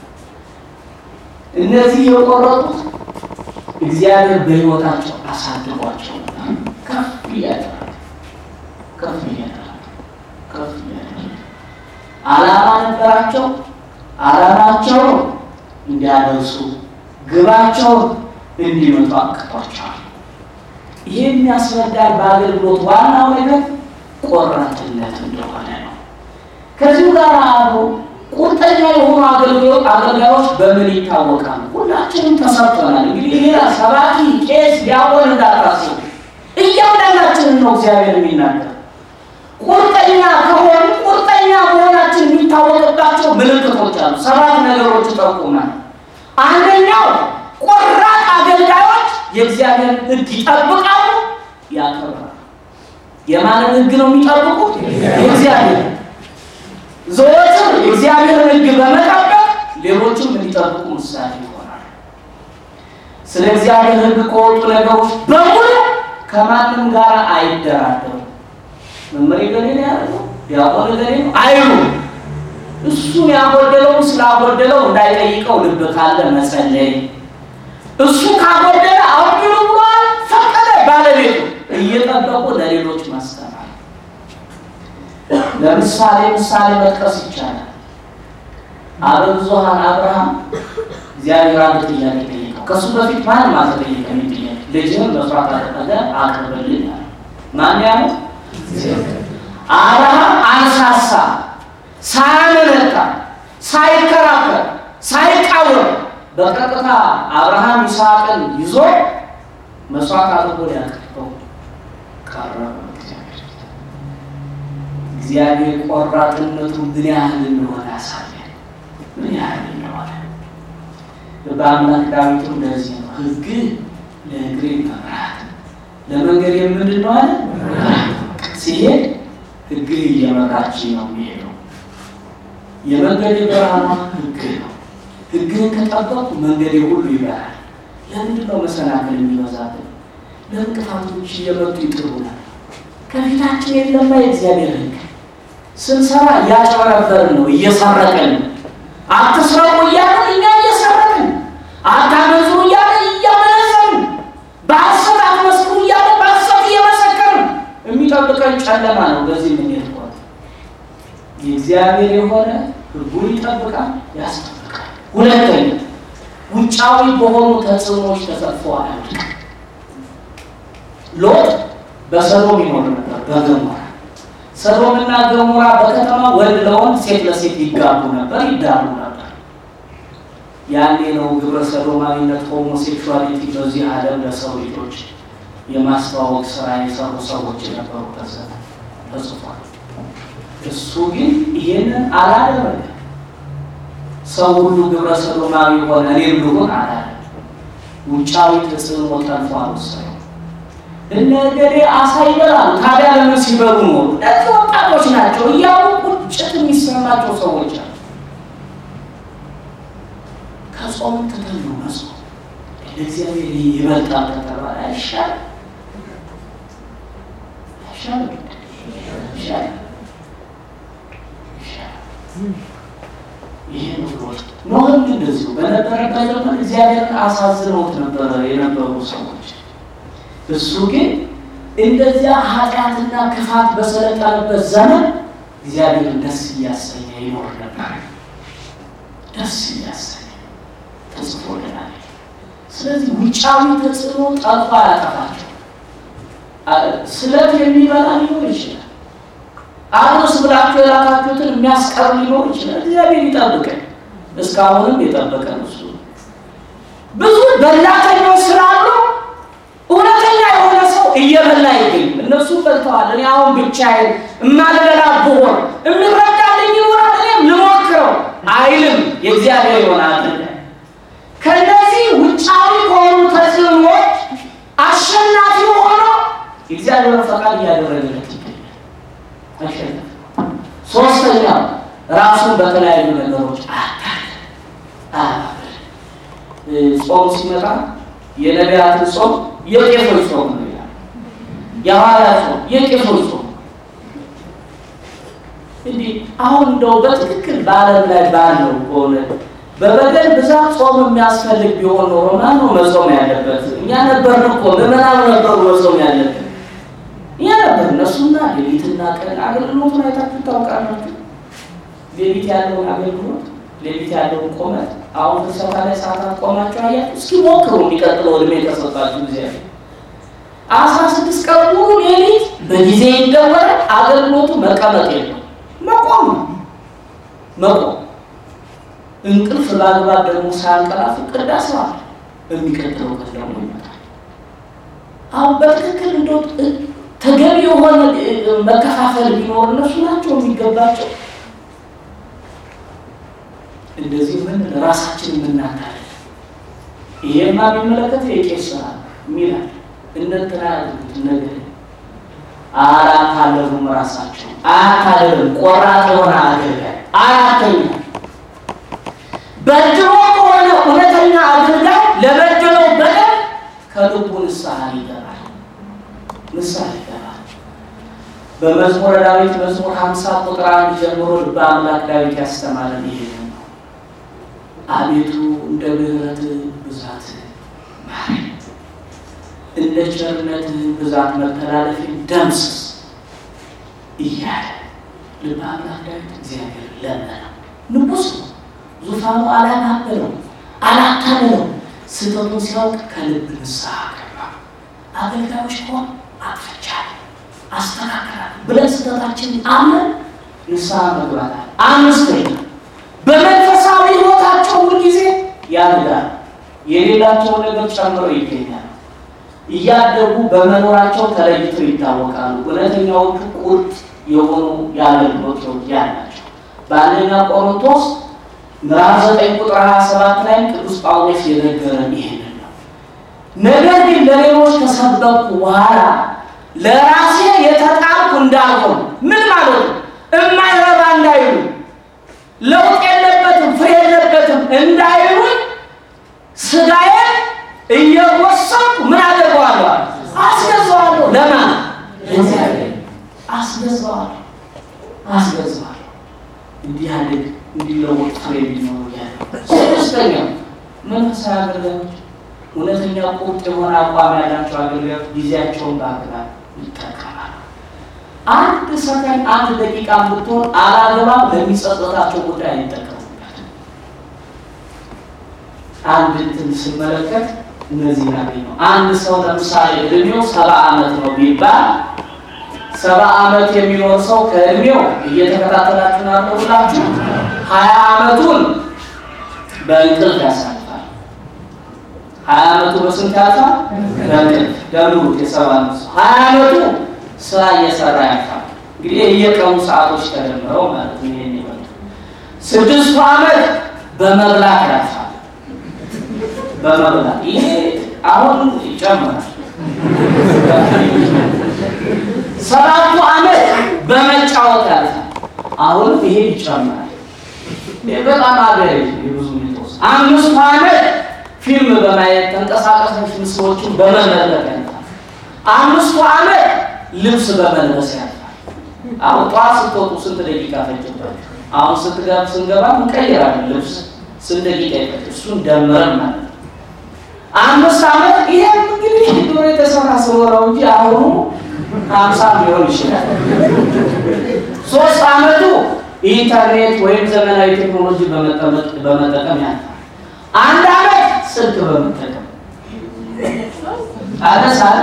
እነዚህ የቆረጡት እግዚአብሔር በሕይወታቸው አሳድጓቸው ከፍ እያደረገ ከፍ እያደረገ ከፍ እያደረገ ዓላማ ነበራቸው። ዓላማቸው እንዲያደርሱ ግባቸውን እንዲመጡ አቅቷቸዋል። ይህ የሚያስረዳል በአገልግሎት ዋናው ነገር ቆራጥነት እንደሆነ ነው። ከዚሁ ጋር አብሮ ቁርጠኛ የሆኑ አገልግሎት አገልጋዮች በምን ይታወቃሉ? ሁላችንም ተሰርተናል። እንግዲህ ሌላ ሰባኪ፣ ቄስ፣ ዲያቆን እንዳታስቡ እያንዳንዳችንን ነው እግዚአብሔር የሚናገር። ቁርጠኛ ከሆኑ ቁርጠኛ መሆናችን የሚታወቅባቸው ምልክቶች አሉ። ሰባት ነገሮች ይጠቁማል። አንደኛው ቆራጥ አገልጋዮች የእግዚአብሔር ሕግ ይጠብቃሉ፣ ያከብራሉ። የማንን ሕግ ነው የሚጠብቁት? የእግዚአብሔር ዘወትር የእግዚአብሔርን ሕግ በመጠበቅ ሌሎችም እንዲጠብቁ ምሳሌ ይሆናል። ስለ እግዚአብሔር ሕግ ከወጡ ነገሮች በሙሉ ከማንም ጋር አይደራደሩም። መመሪ ገሌ ነው ያደረገው ዲያቆን ገሌ ነው አይሉ። እሱን ያጎደለውን ስላጎደለው እንዳይጠይቀው ልብ ካለ መጸለይ፣ እሱ ካጎደለ አውግሉ ብሏል ፈቀደ ባለቤቱ እየጠበቁ ለሌሎች ማስተማር። ለምሳሌ ምሳሌ መጥቀስ ይቻላል። አበ ብዙኃን አብርሃም እግዚአብሔር አንድ ጥያቄ ጠየቀው። ከእሱ በፊት ማንም አልተጠየቀም። ጥያቄ ልጅህን መስዋዕት አድርገህ አቅርብልኝ አለ። ማን ያለው? አብርሃም አንሳሳ፣ ሳያመነታ፣ ሳይከራከር፣ ሳይቃወም በቀጥታ አብርሃም ይስሐቅን ይዞ መስዋዕት አድርጎ ሊያቀርበው ቀረበ። እግዚአብሔር ቆራጥነቱ ምን ያህል እንደሆነ ያሳያል። ምን ያህል እንደሆነ በአምላክ ዳዊትም እንደዚህ ነው። ሕግ ለእግሬ መብራት ለመንገድ ምንድን ነው አለ ሲሄድ ሕግህ እየመራች ነው የሚሄደው። የመንገድ ብርሃኗ ሕግህ ነው። ሕግህን ከጠበቁ መንገዴ ሁሉ ይበራል። ለምንድን ነው መሰናክል የሚበዛብን? ለእንቅፋቶች እየመጡ ይጥሩናል። ከፊታችን የለማ የእግዚአብሔር ሕግ ስንሰራ እያጨበረበርን ነው፣ እየሰረቅን ነው። አትስረቁ እያለን እኛ እየሰረቅን፣ አታመንዝሩ እያለን እያመነዘርን፣ በሐሰት አትመስክሩ እያለን በሐሰት እየመሰከርን የሚጠብቀን ጨለማ ነው። በዚህ ምንሄድ ከሆነ የእግዚአብሔር የሆነ ሕጉን ይጠብቃል፣ ያስጠብቃል። ሁለተኛ ውጫዊ በሆኑ ተጽዕኖዎች ተጠፎ አያውቅም። ሎጥ በሰዶም ይኖር ነበር በገሞራ ሰዶምና ገሞራ በከተማ ወንድ ለወንድ ሴት ለሴት ይጋቡ ነበር፣ ይዳሩ ነበር። ያኔ ነው ግብረ ሰዶማዊነት ሆሞሴክሹዋሊቲ በዚህ ዓለም ለሰው ልጆች የማስተዋወቅ ስራ የሰሩ ሰዎች የነበሩበት ዘመን ተጽፏል። እሱ ግን ይሄንን አላደረገም። ሰው ሁሉ ግብረ ሰዶማዊ ሆነ እኔም ልሁን አላለ። ውጫዊ ተጽዕኖ ጠልፎ አልወሰደው። እነ ገሌ አሳ ይበላሉ። ታዲያ ለምን ሲበሉ ኖሩ? እነዚህ ወጣቶች ናቸው እያሉ ቁጭት የሚሰማቸው ሰዎች አሉ። ከጾም ትተን ነው መጾም ለእግዚአብሔር ይበልጣል ከተባለ አይሻልም? አይሻልም? ይሻላል። ይሄ ነው ሎጥ። ኖህም እንደዚሁ በነበረበት ዘመን እግዚአብሔርን አሳዝነውት ነበረ የነበሩ ሰዎች እሱ ግን እንደዚያ ኃጢአትና ክፋት በሰለጠነበት ዘመን እግዚአብሔርን ደስ እያሰኘ ይኖር ነበር። ደስ እያሰኘ ተጽፎልናል። ስለዚህ ውጫዊ ተጽዕኖ ጠልፎ አያጠፋቸው። ስለት የሚበላ ሊኖር ይችላል። አርስ ብላችሁ የላካችሁትን የሚያስቀር ሊኖር ይችላል። እግዚአብሔር ይጠብቀን። እስካሁንም የጠበቀን እሱ ነው። ብዙ በላተኞች ስላሉ እውነተኛ የሆነ ሰው እየበላ አይገኝም። እነሱ በልተዋል። እኔ አሁን ብቻዬን እማልበላ ብሆን የሚረዳልኝ ይኖራል፣ እኔም ልሞክረው አይልም። የእግዚአብሔር የሆነ አገልጋይ ከእነዚህ ውጫዊ ከሆኑ ተጽዕኖዎች አሸናፊ ሆኖ የእግዚአብሔር ፈቃድ እያደረገለት ይገኛል። አሸናፊ ሶስተኛው ራሱን በተለያዩ ነገሮች አታለ አባበል ጾም ሲመጣ የነቢያትን ጾም የቄሶች ጾም ነው ይላል። የሐዋርያት ጾም የቄሶች ጾም እንዲህ አሁን እንደው በትክክል በዓለም ላይ ባለው ከሆነ በበደል ብዛት ጾም የሚያስፈልግ ቢሆን ኖሮ ማን ነው መጾም ያለበት? እኛ ነበርን እኮ ምዕመናኑ ነበሩ መጾም ያለበት እኛ ነበር። እነሱና ሌሊትና ቀን አገልግሎቱን አይታችሁ ታውቃላችሁ። ሌሊት ያለውን አገልግሎት ሌሊት ያለውን ቆመት አሁን ፍልሰታ ላይ ሰዓታት ቆማችሁ አያችሁ። እስኪ ሞክሩ። የሚቀጥለው እድሜ የተሰጣችሁ ጊዜ አስራ ስድስት ቀን ሙሉ ሌሊት በጊዜ ይደወላል። አገልግሎቱ መቀመጥ የለም መቆም ነው መቆም። እንቅልፍ በአግባብ ደግሞ ሳያንቀላፍ ቅዳሴ አለ። የሚቀጥለው ቀን ደግሞ ይመጣል። አሁን በትክክል እንደው ተገቢ የሆነ መከፋፈል ቢኖር እነሱ ናቸው የሚገባቸው። እንደዚህ ምን ራሳችን የምናታለን። ይሄማ የሚመለከተው የቄስ ስራ የሚላል እንደትና ያሉት ነገር አላታለሉም። ራሳቸው አያታለሉም። ቆራጥ የሆነ አገልጋይ አራተኛ በድሮ ከሆነ እውነተኛ አገልጋይ ለበደለው በደል ከልቡ ንስሐ ይገባል። ንስሐ ይገባል። በመዝሙረ ዳዊት መዝሙር ሀምሳ ቁጥር አንድ ጀምሮ ልበ አምላክ ዳዊት ያስተማረን ይሄ ነው። አቤቱ እንደ ምሕረት ብዛት ማረኝ፣ እንደ ቸርነት ብዛት መተላለፌን ደምስስ እያለ ልበ አምላክ ዳዊት እግዚአብሔር ለመነው። ንጉሥ ነው። ዙፋኑ አላናበለው፣ አላታለለው። ስህተቱን ሲያውቅ ከልብ ንስሐ ገባ። አገልጋዮች ከሆን አጥፍቻለሁ፣ አስተካከላለሁ ብለን ስህተታችንን አምነን ንስሐ መግባታል። አምስተኛ በመንፈሳዊ ሕይወታቸው ሁልጊዜ ያድጋል። የሌላቸው ነገር ጨምረው ይገኛል። እያደጉ በመኖራቸው ተለይተው ይታወቃሉ። እውነተኛዎቹ ቁርጥ የሆኑ የአገልግሎት ሕይወት ያላቸው በአንደኛ ቆሮንቶስ ምዕራፍ ዘጠኝ ቁጥር ሀያ ሰባት ላይ ቅዱስ ጳውሎስ የነገረን ይሄንን ነው። ነገር ግን ለሌሎች ከሰበኩ በኋላ ለራሴ የተጣልኩ እንዳልሆን ምን ማለት ነው? እማይረባ እንዳይሉ ለውጥ የለበትም ፍሬ የለበትም እንዳይሉኝ ስጋዬን እየወሰንኩ ምን አደርገዋለሁ? አስገዛዋለሁ። ለማን? ለእግዚአብሔር አስገዛዋለሁ፣ አስገዛዋለሁ። እንዲህ ያድግ እንዲለወጥ ፍሬ እንዲኖሩ ያለ። ስድስተኛው መንፈሳዊ አገልጋዮች እውነተኛ ቁርጥ የሆነ አቋም ያላቸው አገልጋዮች ጊዜያቸውን በአግባብ ይጠቀማሉ። አንድ ሰከንድ አንድ ደቂቃ ብትሆን አላገባብ ለሚጸጸታቸው ጉዳይ አይጠቀሙበት። አንድ እንትን ስመለከት እነዚህ ያገኘው አንድ ሰው ለምሳሌ እድሜው ሰባ ዓመት ነው ቢባል ሰባ ዓመት የሚኖር ሰው ከእድሜው እየተከታተላችሁ ናለው ብላችሁ ሀያ ዓመቱን በእንቅልፍ ያሳልፋል። ሀያ ዓመቱ በስንት ያልፋል? በእንቅልፍ ደምሩት። የሰባ ዓመት ሰው ሀያ ዓመቱ ስራ እየሰራ ያልፋል። እንግዲህ የየቀኑ ሰዓቶች ተደምረው ማለት ነው። ይሄን ይበል ስድስቱ ዓመት በመብላት ያልፋል። በመብላት ይሄ አሁን ይጨምራል። ሰባቱ ዓመት በመጫወት ያልፋል። አሁንም ይሄ ይጨምራል። ይሄ በጣም አገር ብዙ ሚቶስ አምስቱ ዓመት ፊልም በማየት ተንቀሳቃሽ ምስሎችን በመመልከት ያልፋል። አምስቱ ዓመት ልብስ በመልበስ ያልፋል። አሁን ጠዋት ስትወጡ ስንት ደቂቃ ፈጅባችሁ? አሁን ስትገባ ስንገባ እንቀይራለን ልብስ ስንት ደቂቃ ይፈጅ? እሱን ደምረን ማለት ነው። አምስት ዓመት ይሄም እንግዲህ ድሮ የተሰራ ስለሆነው እንጂ አሁኑ ሀምሳ ሊሆን ይችላል። ሶስት ዓመቱ ኢንተርኔት ወይም ዘመናዊ ቴክኖሎጂ በመጠቀም ያልፋል። አንድ ዓመት ስልክ በመጠቀም አነሳለ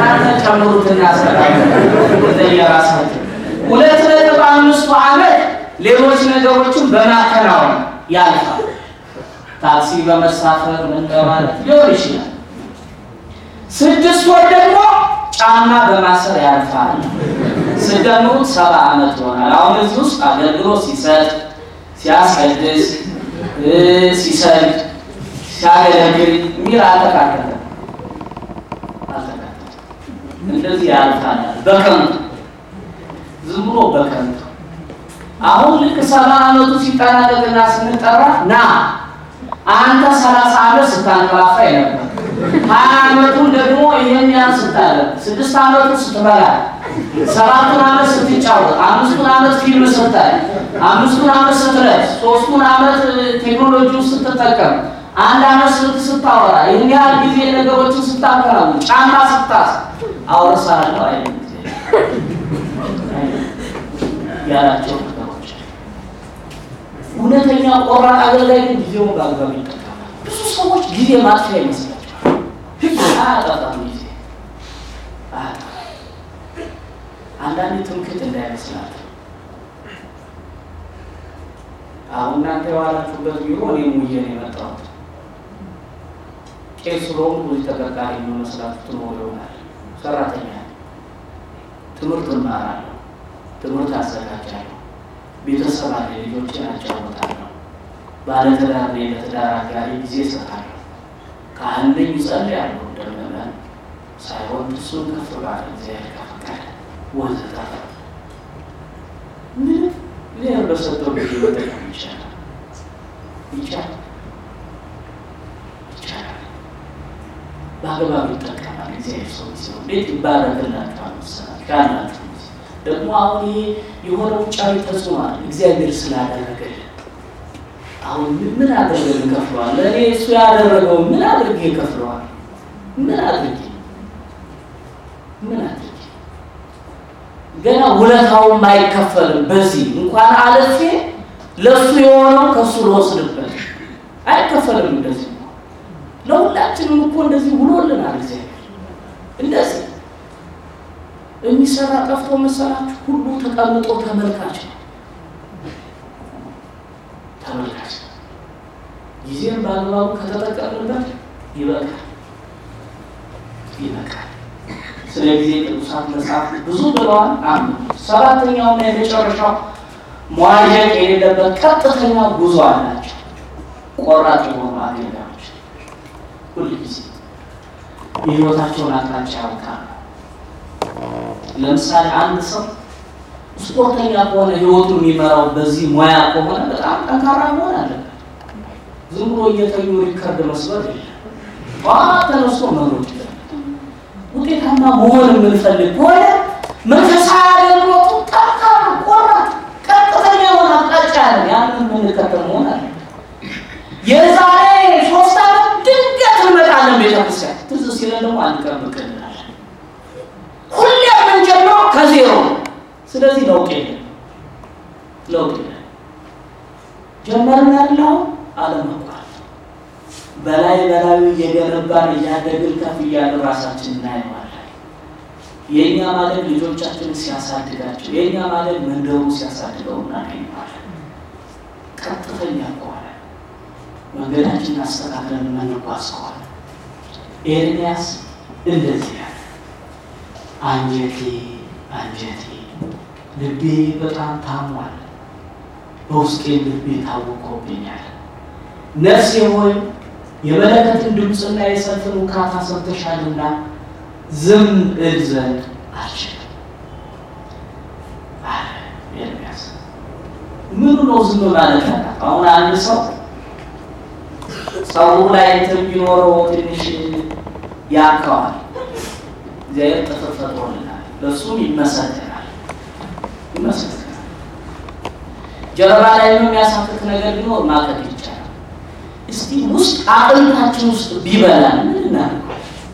ጨምሩትና የራሳቸው ሁለት ነጥብ አምስቱ ዓመት ሌሎች ነገሮችን በማከናወን ያልፋል። ታክሲ በመሳፈር ምን በማለት ሊሆን ይችላል። ስድስት ወር ደግሞ ጫማ በማሰር ያልፋል። ስደምሩት ሰባ ዓመት ይሆናል። አሁን እዚህ ውስጥ አገልግሎት ሲሰጥ፣ ሲያስቀድስ፣ ሲሰድ፣ ሲያገለግል የሚል አልተካተተም አልተካተተም። እንደዚህ ያልፋል በከንቱ ዝም ብሎ በከንቱ አሁን ልክ ሰባ ዓመቱ ሲጠናቀቅና ስንጠራ ና አንተ ሰላሳ ዓመት ስታንቀላፋ ነበር፣ ሀያ ዓመቱን ደግሞ ይህን ያን ስታደርግ፣ ስድስት ዓመቱ ስትበላ፣ ሰባቱን ዓመት ስትጫወት፣ አምስቱን ዓመት ፊልም ስታይ፣ አምስቱን ዓመት ስትለብስ፣ ሶስቱን ዓመት ቴክኖሎጂ ስትጠቀም፣ አንድ ዓመት ስልክ ስታወራ፣ ይህን ያህል ጊዜ ነገሮችን ስታከናውን፣ ጫማ ስታስ አውርሳለሁ አይ ያላቸው ነገሮች እውነተኛ ቆራጥ አገልጋይ ግን ጊዜውን በአግባቡ ይጠቀማል። ብዙ ሰዎች ጊዜ ማጥፊያ ይመስላቸዋል። አያጠፋም ጊዜ አያጠፋም። አንዳንድ ትምክህት እንዳይመስላቸው አሁን እናንተ የዋላችሁበት ቢሮ እኔም ውዬ ነው የመጣሁት። ቄስ ስለሆንኩ እዚህ ተቀጣሪ የሚመስላችሁ ትኖር ይሆናል። ሰራተኛ ትምህርት እማራለሁ፣ ትምህርት አዘጋጃለሁ፣ ቤተሰብ አለ፣ ልጆችን አጫወታለሁ፣ ባለትዳር ነኝ፣ ለትዳር አጋሪ ጊዜ እሰጣለሁ፣ ካህን ነኝ፣ እጸልያለሁ፣ እንደምዕመን ሳይሆን እሱን ከፍ ባለ እግዚአብሔር ከፈቀደ ወዘተ ምንም ሌላ በሰጠው ጊዜ መጠቀም ይቻላል ይቻላል ይቻላል። በአግባቡ ይጠቀማል። እግዚአብሔር ሰው ሲሆን እንዴት ይባረክላችኋል መሰላችሁ ካላችሁ ደግሞ አሁን ይሄ የሆነ ውጫዊ ተጽዕኖ አለ እግዚአብሔር ስላደረገልን። አሁን ምን አድርገን እንከፍለዋል? ለእኔ እሱ ያደረገው ምን አድርጌ እከፍለዋል? ምን አድርጌ ምን አድርጌ ገና ውለታውም አይከፈልም። በዚህ እንኳን አለፌ ለእሱ የሆነው ከእሱ ልወስድበት አይከፈልም። እንደዚህ ነው። ለሁላችንም እኮ እንደዚህ ውሎልናል እግዚአብሔር እንደዚህ የሚሰራ ጠፍቶ መሰላችሁ? ሁሉ ተቀምጦ ተመልካች ነው። ተመልካች ጊዜም በአግባቡ ከተጠቀምንበት ይበቃል ይበቃል። ስለ ጊዜ ቅዱሳት መጽሐፍ ብዙ ብለዋል። አንዱ ሰባተኛውና የመጨረሻው መዋዠቅ የሌለበት ቀጥተኛ ጉዞ አላቸው። ቆራጥ የሆኑ አገልጋዮች ሁልጊዜ የህይወታቸውን አቅጣጫ ያውቃሉ። ለምሳሌ አንድ ሰው ስፖርተኛ ከሆነ ህይወቱን የሚመራው በዚህ ሙያ ከሆነ በጣም ጠንካራ መሆን አለበት። ዝም ብሎ እየተኙ ሪከርድ መስበር የለም። ጠዋት ተነስቶ መሮጥ ይላል። ውጤታማ መሆን የምንፈልግ ከሆነ መንፈሳዊ አገልግሎቱ ጠንካራ፣ ቆራጥ፣ ቀጥተኛ የሆነ አቅጣጫ ያለን ያንን የምንከተል መሆን አለ። የዛሬ ሶስት ዓመት ድንገት እንመጣለን ቤተክርስቲያን ትዝ ሲለን ደግሞ አንድ ቀን ብቅ እንላለን። ሁሌ የምንጀምረው ከዜሮ ስለዚህ ለውጥ የለም፣ ለውጥ የለም። ጀመርን ያለው አለመቋል በላይ በላዩ እየገነባን እያደግን ከፍ እያለን ራሳችን እናየዋለን። የእኛ ማደግ ልጆቻችንን ሲያሳድጋቸው፣ የእኛ ማደግ መንደሩ ሲያሳድገው እናገኘዋለን። ቀጥተኛ ከሆነ መንገዳችንን አስተካክለን የምንጓዝ ከሆነ ኤርምያስ እንደዚህ ያለ አንጀቴ አንጀቴ ልቤ በጣም ታሟል፣ በውስጤ ልቤ ታውቆብኛል። ነፍሴ ሆይ የመለከትን ድምፅና የሰልፍን ውካታ ሰምተሻልና ዝም እል ዘንድ አልችልም አለ ኤርምያስ። ምኑ ነው ዝም ማለት ያለ? አሁን አንድ ሰው ሰው ላይ እንትን ቢኖረው ትንሽ ያከዋል። እግዚአብሔር ጥፍር ፈጥሮልናል፣ ለእሱም ይመሰገናል ይመሰገናል። ጀርባ ላይ የሚያሳክክ ነገር ቢኖር ማቀድ ይቻላል። እስቲ ውስጥ አጥንታችን ውስጥ ቢበላል ምን እናደርገው?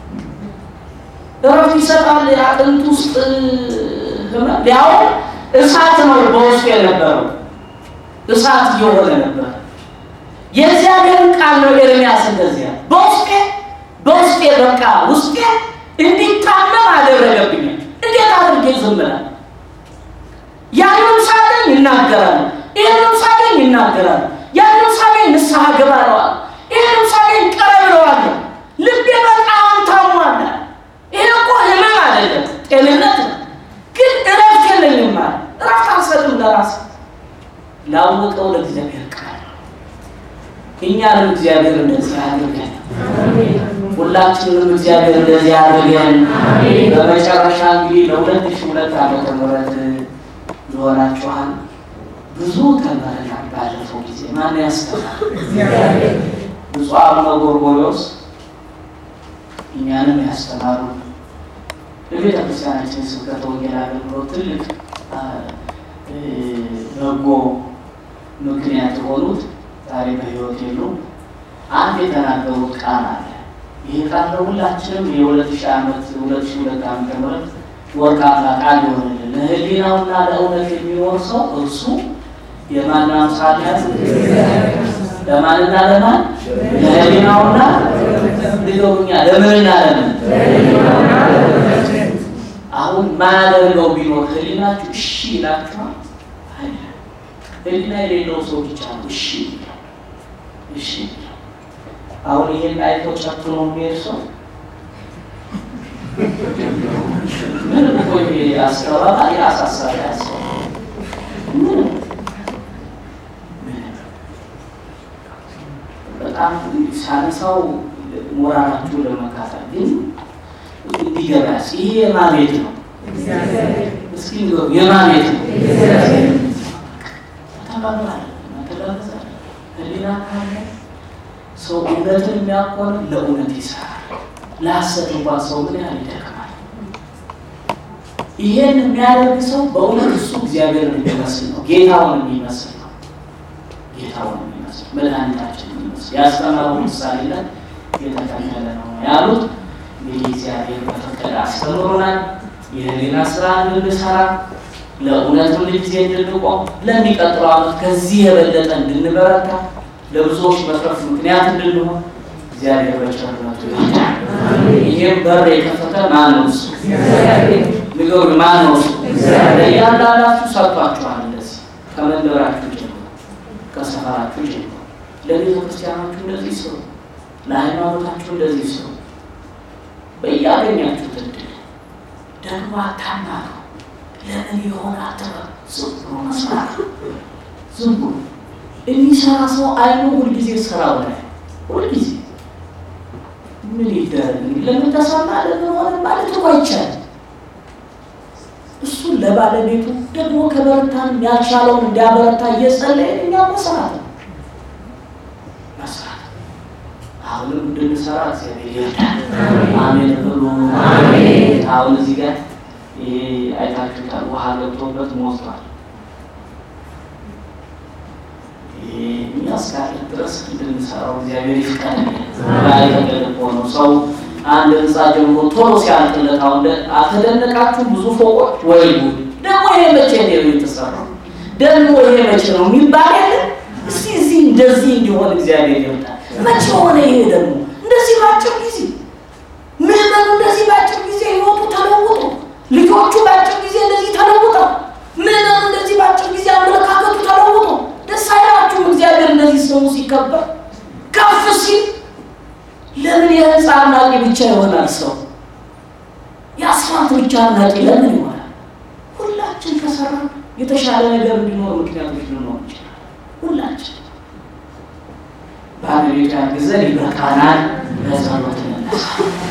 እረፍት ይሰጣል። የአጥንት ውስጥ ህመም ሊያውም እሳት ነው በውስጡ የነበረው እሳት እየሆነ ነበር። የእግዚአብሔርን ቃል ነው ኤርምያስ እንደዚያ በውስጤ በውስጤ በቃ ውስጤ እንዲታመም አደረገብኛል። እንዴት አድርጌ ዝም እላለሁ? ያንን ሳለን ይናገራል። ይህንም ሳገኝ ይናገራል፣ ያንም ሳገኝ ንስሐ ገባለዋል፣ ይህንም ሳገኝ ቀረብለዋለሁ። ልቤ በጣም ታሟል። ይሄ እኮ ህመም አይደለም፣ ጤንነት ነው። ግን እረፍት የለኝም ማለት እረፍት አልሰጥም ለራስ ላወቀው ለእግዚአብሔር ቃል እኛንም እግዚአብሔር እንደዚህ አድርገን ሁላችንም እግዚአብሔር እንደዚህ አድርገን በመጨረሻ እንግዲህ ለሁለት ሺህ ሁለት ዓመተ ምህረት ይሆናችኋል። ብዙ ተምረናል። ባለፈው ጊዜ ማን ያስተማር? ብፁዕ አቡነ ጎርጎርዮስ እኛንም ያስተማሩ በቤተ ክርስቲያናችን ስብከተ ወንጌል አገልግሎት ትልቅ በጎ ምክንያት የሆኑት ዛሬ በሕይወት የሉም። አንድ የተናገሩት ቃል አለ። ይህ ቃል ለሁላችንም የሁለት ሺህ ዓመት ሁለት ሺህ ሁለት ዓመተ ምህረት ወርቃማ ቃል ይሆንልን። ለሕሊናውና ለእውነት የሚኖር ሰው እርሱ የማን አምሳል ያዝ ለማንና ለማን ለሕሊናውና ልገውኛ ለምንና ለምን አሁን ማያደርገው ቢኖር ሕሊናችሁ እሺ ይላችኋል። ሕሊና የሌለው ሰው ብቻ ነው እሺ እሺ። አሁን ይሄን አይቶ ጨክኖ የሚሄድ ሰው ምን እኮ ይሄ አስተባባሪ አሳሳቢ ሰው በጣም ሳነሳው ሞራላችሁ ለመካፈል ግን እንዲገባስ ይሄ የማን ቤት ነው? እስኪ ንገሩ፣ የማን ቤት ነው? ተባብራለ ተጋበዛለ ህሊና ካለ ሰው እውነትን የሚያቆን ለእውነት ይሰራል። ለሐሰት እንኳን ሰው ምን ያህል ይደክማል። ይሄን የሚያደርግ ሰው በእውነት እሱ እግዚአብሔርን የሚመስል ነው፣ ጌታውን የሚመስል ነው፣ ጌታውን የሚመስል መድኃኒታችን የሚመስል ያስተማረው ምሳሌ ላይ የተከለለ ነው ያሉት። እንግዲህ እግዚአብሔር በፈቀደ አስተምሮናል። የህሊና ስራ እንድንሰራ ለእውነት ሁል ጊዜ እንድንቆም ለሚቀጥለው ዓመት ከዚህ የበለጠ እንድንበረታ ለብዙዎች መትረፍ ምክንያት እንድንሆን እግዚአብሔር በቸርነቱ ይርዳል። ይሄም በር የከፈተ ማን ነው? እሱ ንገሩ፣ ማን ነው እሱ? ለእያንዳንዳችሁ ሰጥቷችኋል። እንደዚህ ከመንደራችሁ ጀምሮ ከሰፈራችሁ ጀምሮ ለቤተ ክርስቲያናችሁ እንደዚህ ስሩ፣ ለሃይማኖታችሁ እንደዚህ ስሩ። በያገኛችሁት እድል ደግሞ አታማሩ። ለምን የሆነ አትበል። ዝም ብሎ መስራት ዝም ብሎ የሚሰራ ሰው አይኑ ሁልጊዜ ስራው ላይ ሁልጊዜ ምን ይደረግ ለምን ተሰማ ለምን ሆነ ማለት እኮ አይቻልም። እሱን ለባለቤቱ ደግሞ ከበረታን ያልቻለውን እንዲያበረታ እየጸለየ እኛ መስራት ነው መስራት አሁንም እንድንሰራ እግዚአብሔር ይርዳል። አሜን ብሎ አሁን እዚህ ጋር ይሄ አይታችሁታል። ውሃ ገብቶበት ሞልቷል። እኛ እስካለን ድረስ እንድንሰራው እግዚአብሔር ይፍቀድልን። ላይ ተገድቦ ነው ሰው አንድ ህንፃ ጀምሮ ቶሎ ሲያልቅለት አሁን አልተደነቃችሁ? ብዙ ፎቆች ወይ ጉድ! ደግሞ ይሄ መቼ ነው የተሰራው? ደግሞ ይሄ መቼ ነው የሚባል የለ። እስቲ እዚህ እንደዚህ እንዲሆን እግዚአብሔር ይወጣል። መቼ ሆነ ይሄ ደግሞ እንደዚህ ባጭር ጊዜ ምዕመኑ እንደዚህ ባጭር ጊዜ ህይወቱ ተለውጦ ልጆቹ ባጭር ጊዜ እንደዚህ ተለውጠው ምዕመኑ እንደዚህ ባጭር ጊዜ አመለካከቱ ተለውጦ ደስ አይላችሁም? እግዚአብሔር እንደዚህ ስሙ ሲከበር ከፍ ሲል ለምን የህንፃ አድናቂ ብቻ ይሆናል ሰው? የአስፋልት ብቻ አድናቂ ለምን ይሆናል? ሁላችን ከሰራ የተሻለ ነገር እንዲኖር ምክንያቶች ልንሆን ይችላል። ሁላችን ባለቤቱ ያግዘን ይበቃናል። በጸሎት እንነሳ።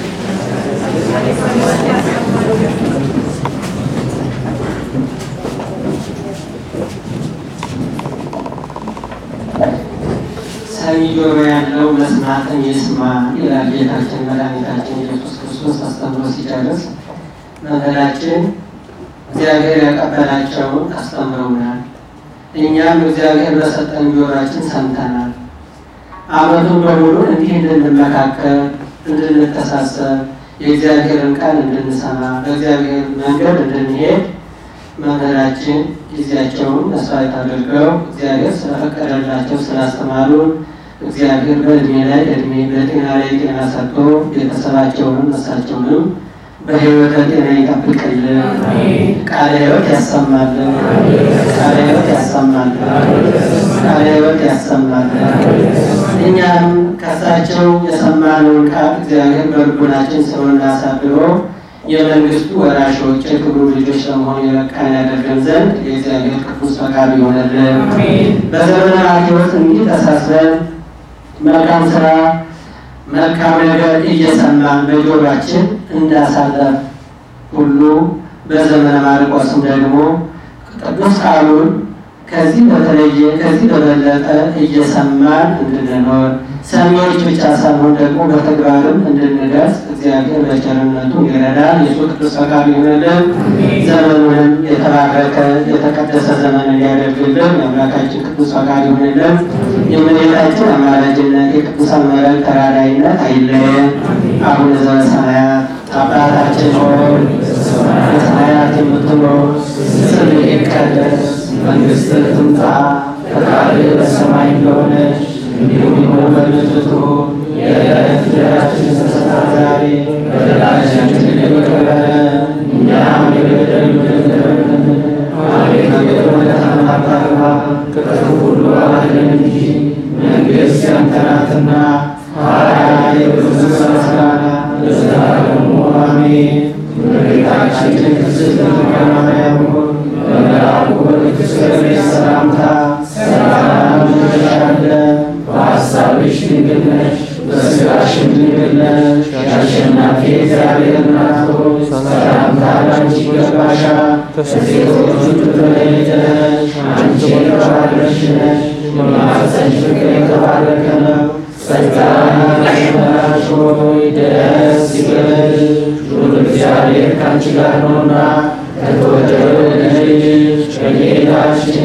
ሰሚ ጆሮ ያለው መስማትን ይስማ ይላል ጌታችን መድኃኒታችን ኢየሱስ ክርስቶስ አስተምሮ ሲጨርስ መምህራችን እግዚአብሔር ያቀበላቸውን አስተምረውናል። እኛም እግዚአብሔር በሰጠን ጆሯችን ሰምተናል። ዓመቱን በሙሉ እንዲህ እንድንመካከል፣ እንድንተሳሰብ፣ የእግዚአብሔርን ቃል እንድንሰማ፣ በእግዚአብሔር መንገድ እንድንሄድ መምህራችን ጊዜያቸውን መስዋዕት አድርገው እግዚአብሔር ስለፈቀደላቸው ስላስተማሩን እግዚአብሔር በእድሜ ላይ እድሜ በጤና ላይ ጤና ሰጥቶ ቤተሰባቸውንም እሳቸውንም በሕይወተ ጤና ይጠብቅልን። ቃለ ሕይወት ያሰማልን። ቃለ ሕይወት ያሰማልን። ቃለ ሕይወት ያሰማልን። እኛም ከሳቸው የሰማነውን ቃል እግዚአብሔር በልቡናችን ስሮ እንዳሳድሮ የመንግስቱ ወራሾች የክብሩ ልጆች ለመሆን የበቃን ያደርገን ዘንድ የእግዚአብሔር ቅዱስ ፈቃዱ ይሆነልን። በዘመነ ሕይወት እንዲህ ተሳስበን መልካም ስራ መልካም ነገር እየሰማን በጆሯችን እንዳሳለፍ ሁሉ በዘመነ ማርቆስም ደግሞ ቅዱስ ቃሉን ከዚህ በተለየ ከዚህ በበለጠ እየሰማን እንድንኖር ሰሚዎች ብቻ ሳይሆን ደግሞ በተግባርም እንድንደርስ እግዚአብሔር በቸርነቱ ይረዳል። የሱ ቅዱስ ፈቃዱ ይሆንልን። ዘመኑንም የተባረከ የተቀደሰ ዘመን እንዲያደርግልን የአምላካችን ቅዱስ ፈቃዱ ይሆንልን። የእመቤታችን አማላጅነት የቅዱሳን መላእክት ተራዳኢነት አይለየን። አቡነ ዘበሰማያት አባታችን ሆይ በሰማያት የምትኖር ስምህ ይቀደስ፣ መንግሥትህ ትምጣ፣ ፈቃድህ በሰማይ እንደሆነች እንዲሁም በምድር ትሁን። የዕለት እንጀራችንን ስጠን ዛሬ፣ በደላችንን ይቅር በለን እኛም የበደሉንን ይቅር እንደምንል። አቤቱ ወደ ፈተና አታግባን፣ ከክፉ ሁሉ አድነን እንጂ መንግሥት ያንተ ናትና ኃይል፣ ክብር፣ ምስጋና ለዘላለሙ አሜን። እመቤታችን ቅድስት ድንግል ማርያም ሆይ በመልአኩ በቅዱስ ገብርኤል ሰላምታ ሰላም እንልሻለን። በሐሳብሽ ድንግል ነሽ፣ በሥጋሽም ድንግል ነሽ። የአሸናፊ እግዚአብሔር እናት ሆይ ሰላምታ ላንቺ ይገባሻል። ከሴቶች ሁሉ ተለይተሽ አንቺ የተባረክሽ ነሽ፣ የማኅፀንሽ ፍሬ የተባረከ ነው። ጸጋን የተመላሽ ሆይ ደስ ይበልሽ፣ ሉል እግዚአብሔር ከአንቺ ጋር ነውና ከተወደደው ልጅሽ ከጌታችን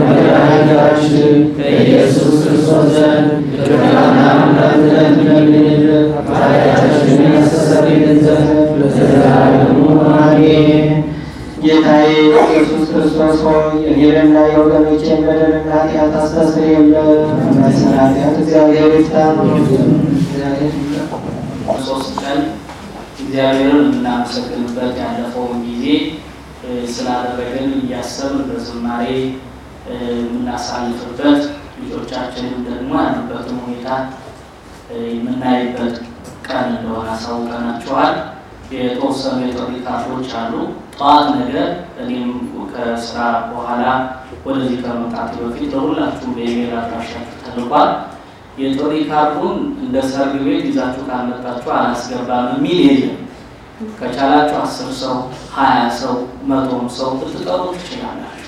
ከመድኃኒታችን ከኢየሱስ ክርስቶስ ዘንድ ይቅርታና ምሕረት ለምኝልን ኃጢአታችንን ያስተሰርይልን ዘንድ ለዘላለሙ አሜን። ጌታዬ ኢየሱስ ክርስቶስ ሆይ የኔንና የወገኖቼን በደልና ኃጢአት አስተሰርይልን። በስመ ኃጢአት እግዚአብሔር ይፍታ። እግዚአብሔር ይፍታ። ሶስት ቀን እግዚአብሔርን የምናመሰግንበት ያለፈውን ጊዜ እ፣ ስላደረገን እያሰብን በዝማሬ እ፣ የምናሳልፍበት ልጆቻችንም ደግሞ ያሉበትን ሁኔታ እ፣ የምናይበት ቀን እንደሆነ አሳውቀናችኋል። የተወሰኑ የጥሪ ካርዶች አሉ። ጠዋት ነገር እኔም ከስራ በኋላ ወደዚህ ከመምጣቴ በፊት ለሁላችሁም በኢሜል አድራሻችሁ ተልኳል። የጥሪ ካርዱን እንደ ሰርግ ቤት ይዛችሁ ካልመጣችሁ አላስገባም የሚል የለም። ከቻላችሁ አስር ሰው ሀያ ሰው መቶም ሰው ልትጠሩ ትችላላችሁ።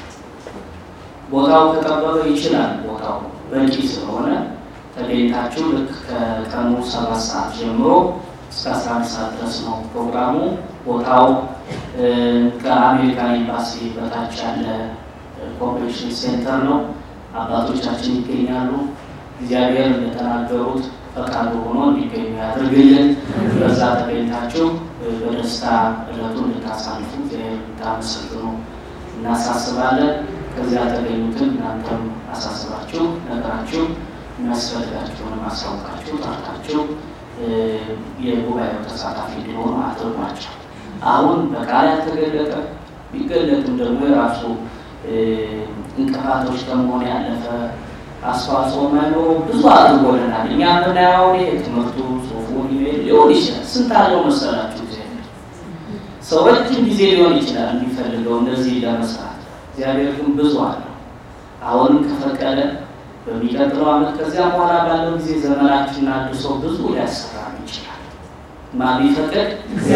ቦታው ከጠበበ ይችላል። ቦታው በቂ ስለሆነ ተገኝታችሁ ልክ ከቀኑ ሰባት ሰዓት ጀምሮ እስከ አስራ አንድ ሰዓት ድረስ ነው ፕሮግራሙ። ቦታው እ፣ ከአሜሪካን ኤምባሲ በታች ያለ ኮንቬንሽን ሴንተር ነው። አባቶቻችን ይገኛሉ። እግዚአብሔር እንደተናገሩት ፈቃዱ ሆኖ እንዲገኙ ያድርግልን። በዛ ተገኝታችሁ እ፣ በደስታ ዕለቱን እንድታሳልፉ እግዚአብሔር እንድታመሰግኑ እናሳስባለን። ከዚያ ተገኙትን እናንተም አሳስባችሁ ነገራችሁ የሚያስፈልጋችሁንም አሳውቃችሁ ጠርታችሁ እ፣ የጉባኤው ተሳታፊ እንዲሆኑ አድርጓቸው። አሁን በቃል ያልተገለጠ ቢገለጥም ደግሞ የራሱ እ፣ እንቅፋቶች ከመሆን ያለፈ አስተዋጽኦ ማይኖሩ ብዙ አድርጎልናል። እኛ የምናየው እኔ ትምህርቱ፣ ጽሁፉ፣ ኢሜል ሊሆን ይችላል። ስንት አለው መሰላችሁ? እግዚአብሔር ሰው ረጅም ጊዜ ሊሆን ይችላል የሚፈልገው እነዚህ ለመስራት። እግዚአብሔር ግን ብዙ አለው። አሁንም ከፈቀደ በሚቀጥለው ዓመት ከዚያ በኋላ ባለው ጊዜ ዘመናችንን አድሶ ብዙ ሊያሰራ ይችላል። ማን ቢፈቅድ?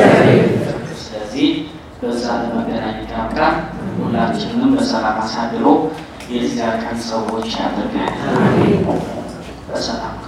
ስለዚህ በዛ ለመገናኘት ያብቃን። ሁላችንም በሰላም አሳድሮ የዚያ ቀን ሰዎች ያደርጋል። በሰላም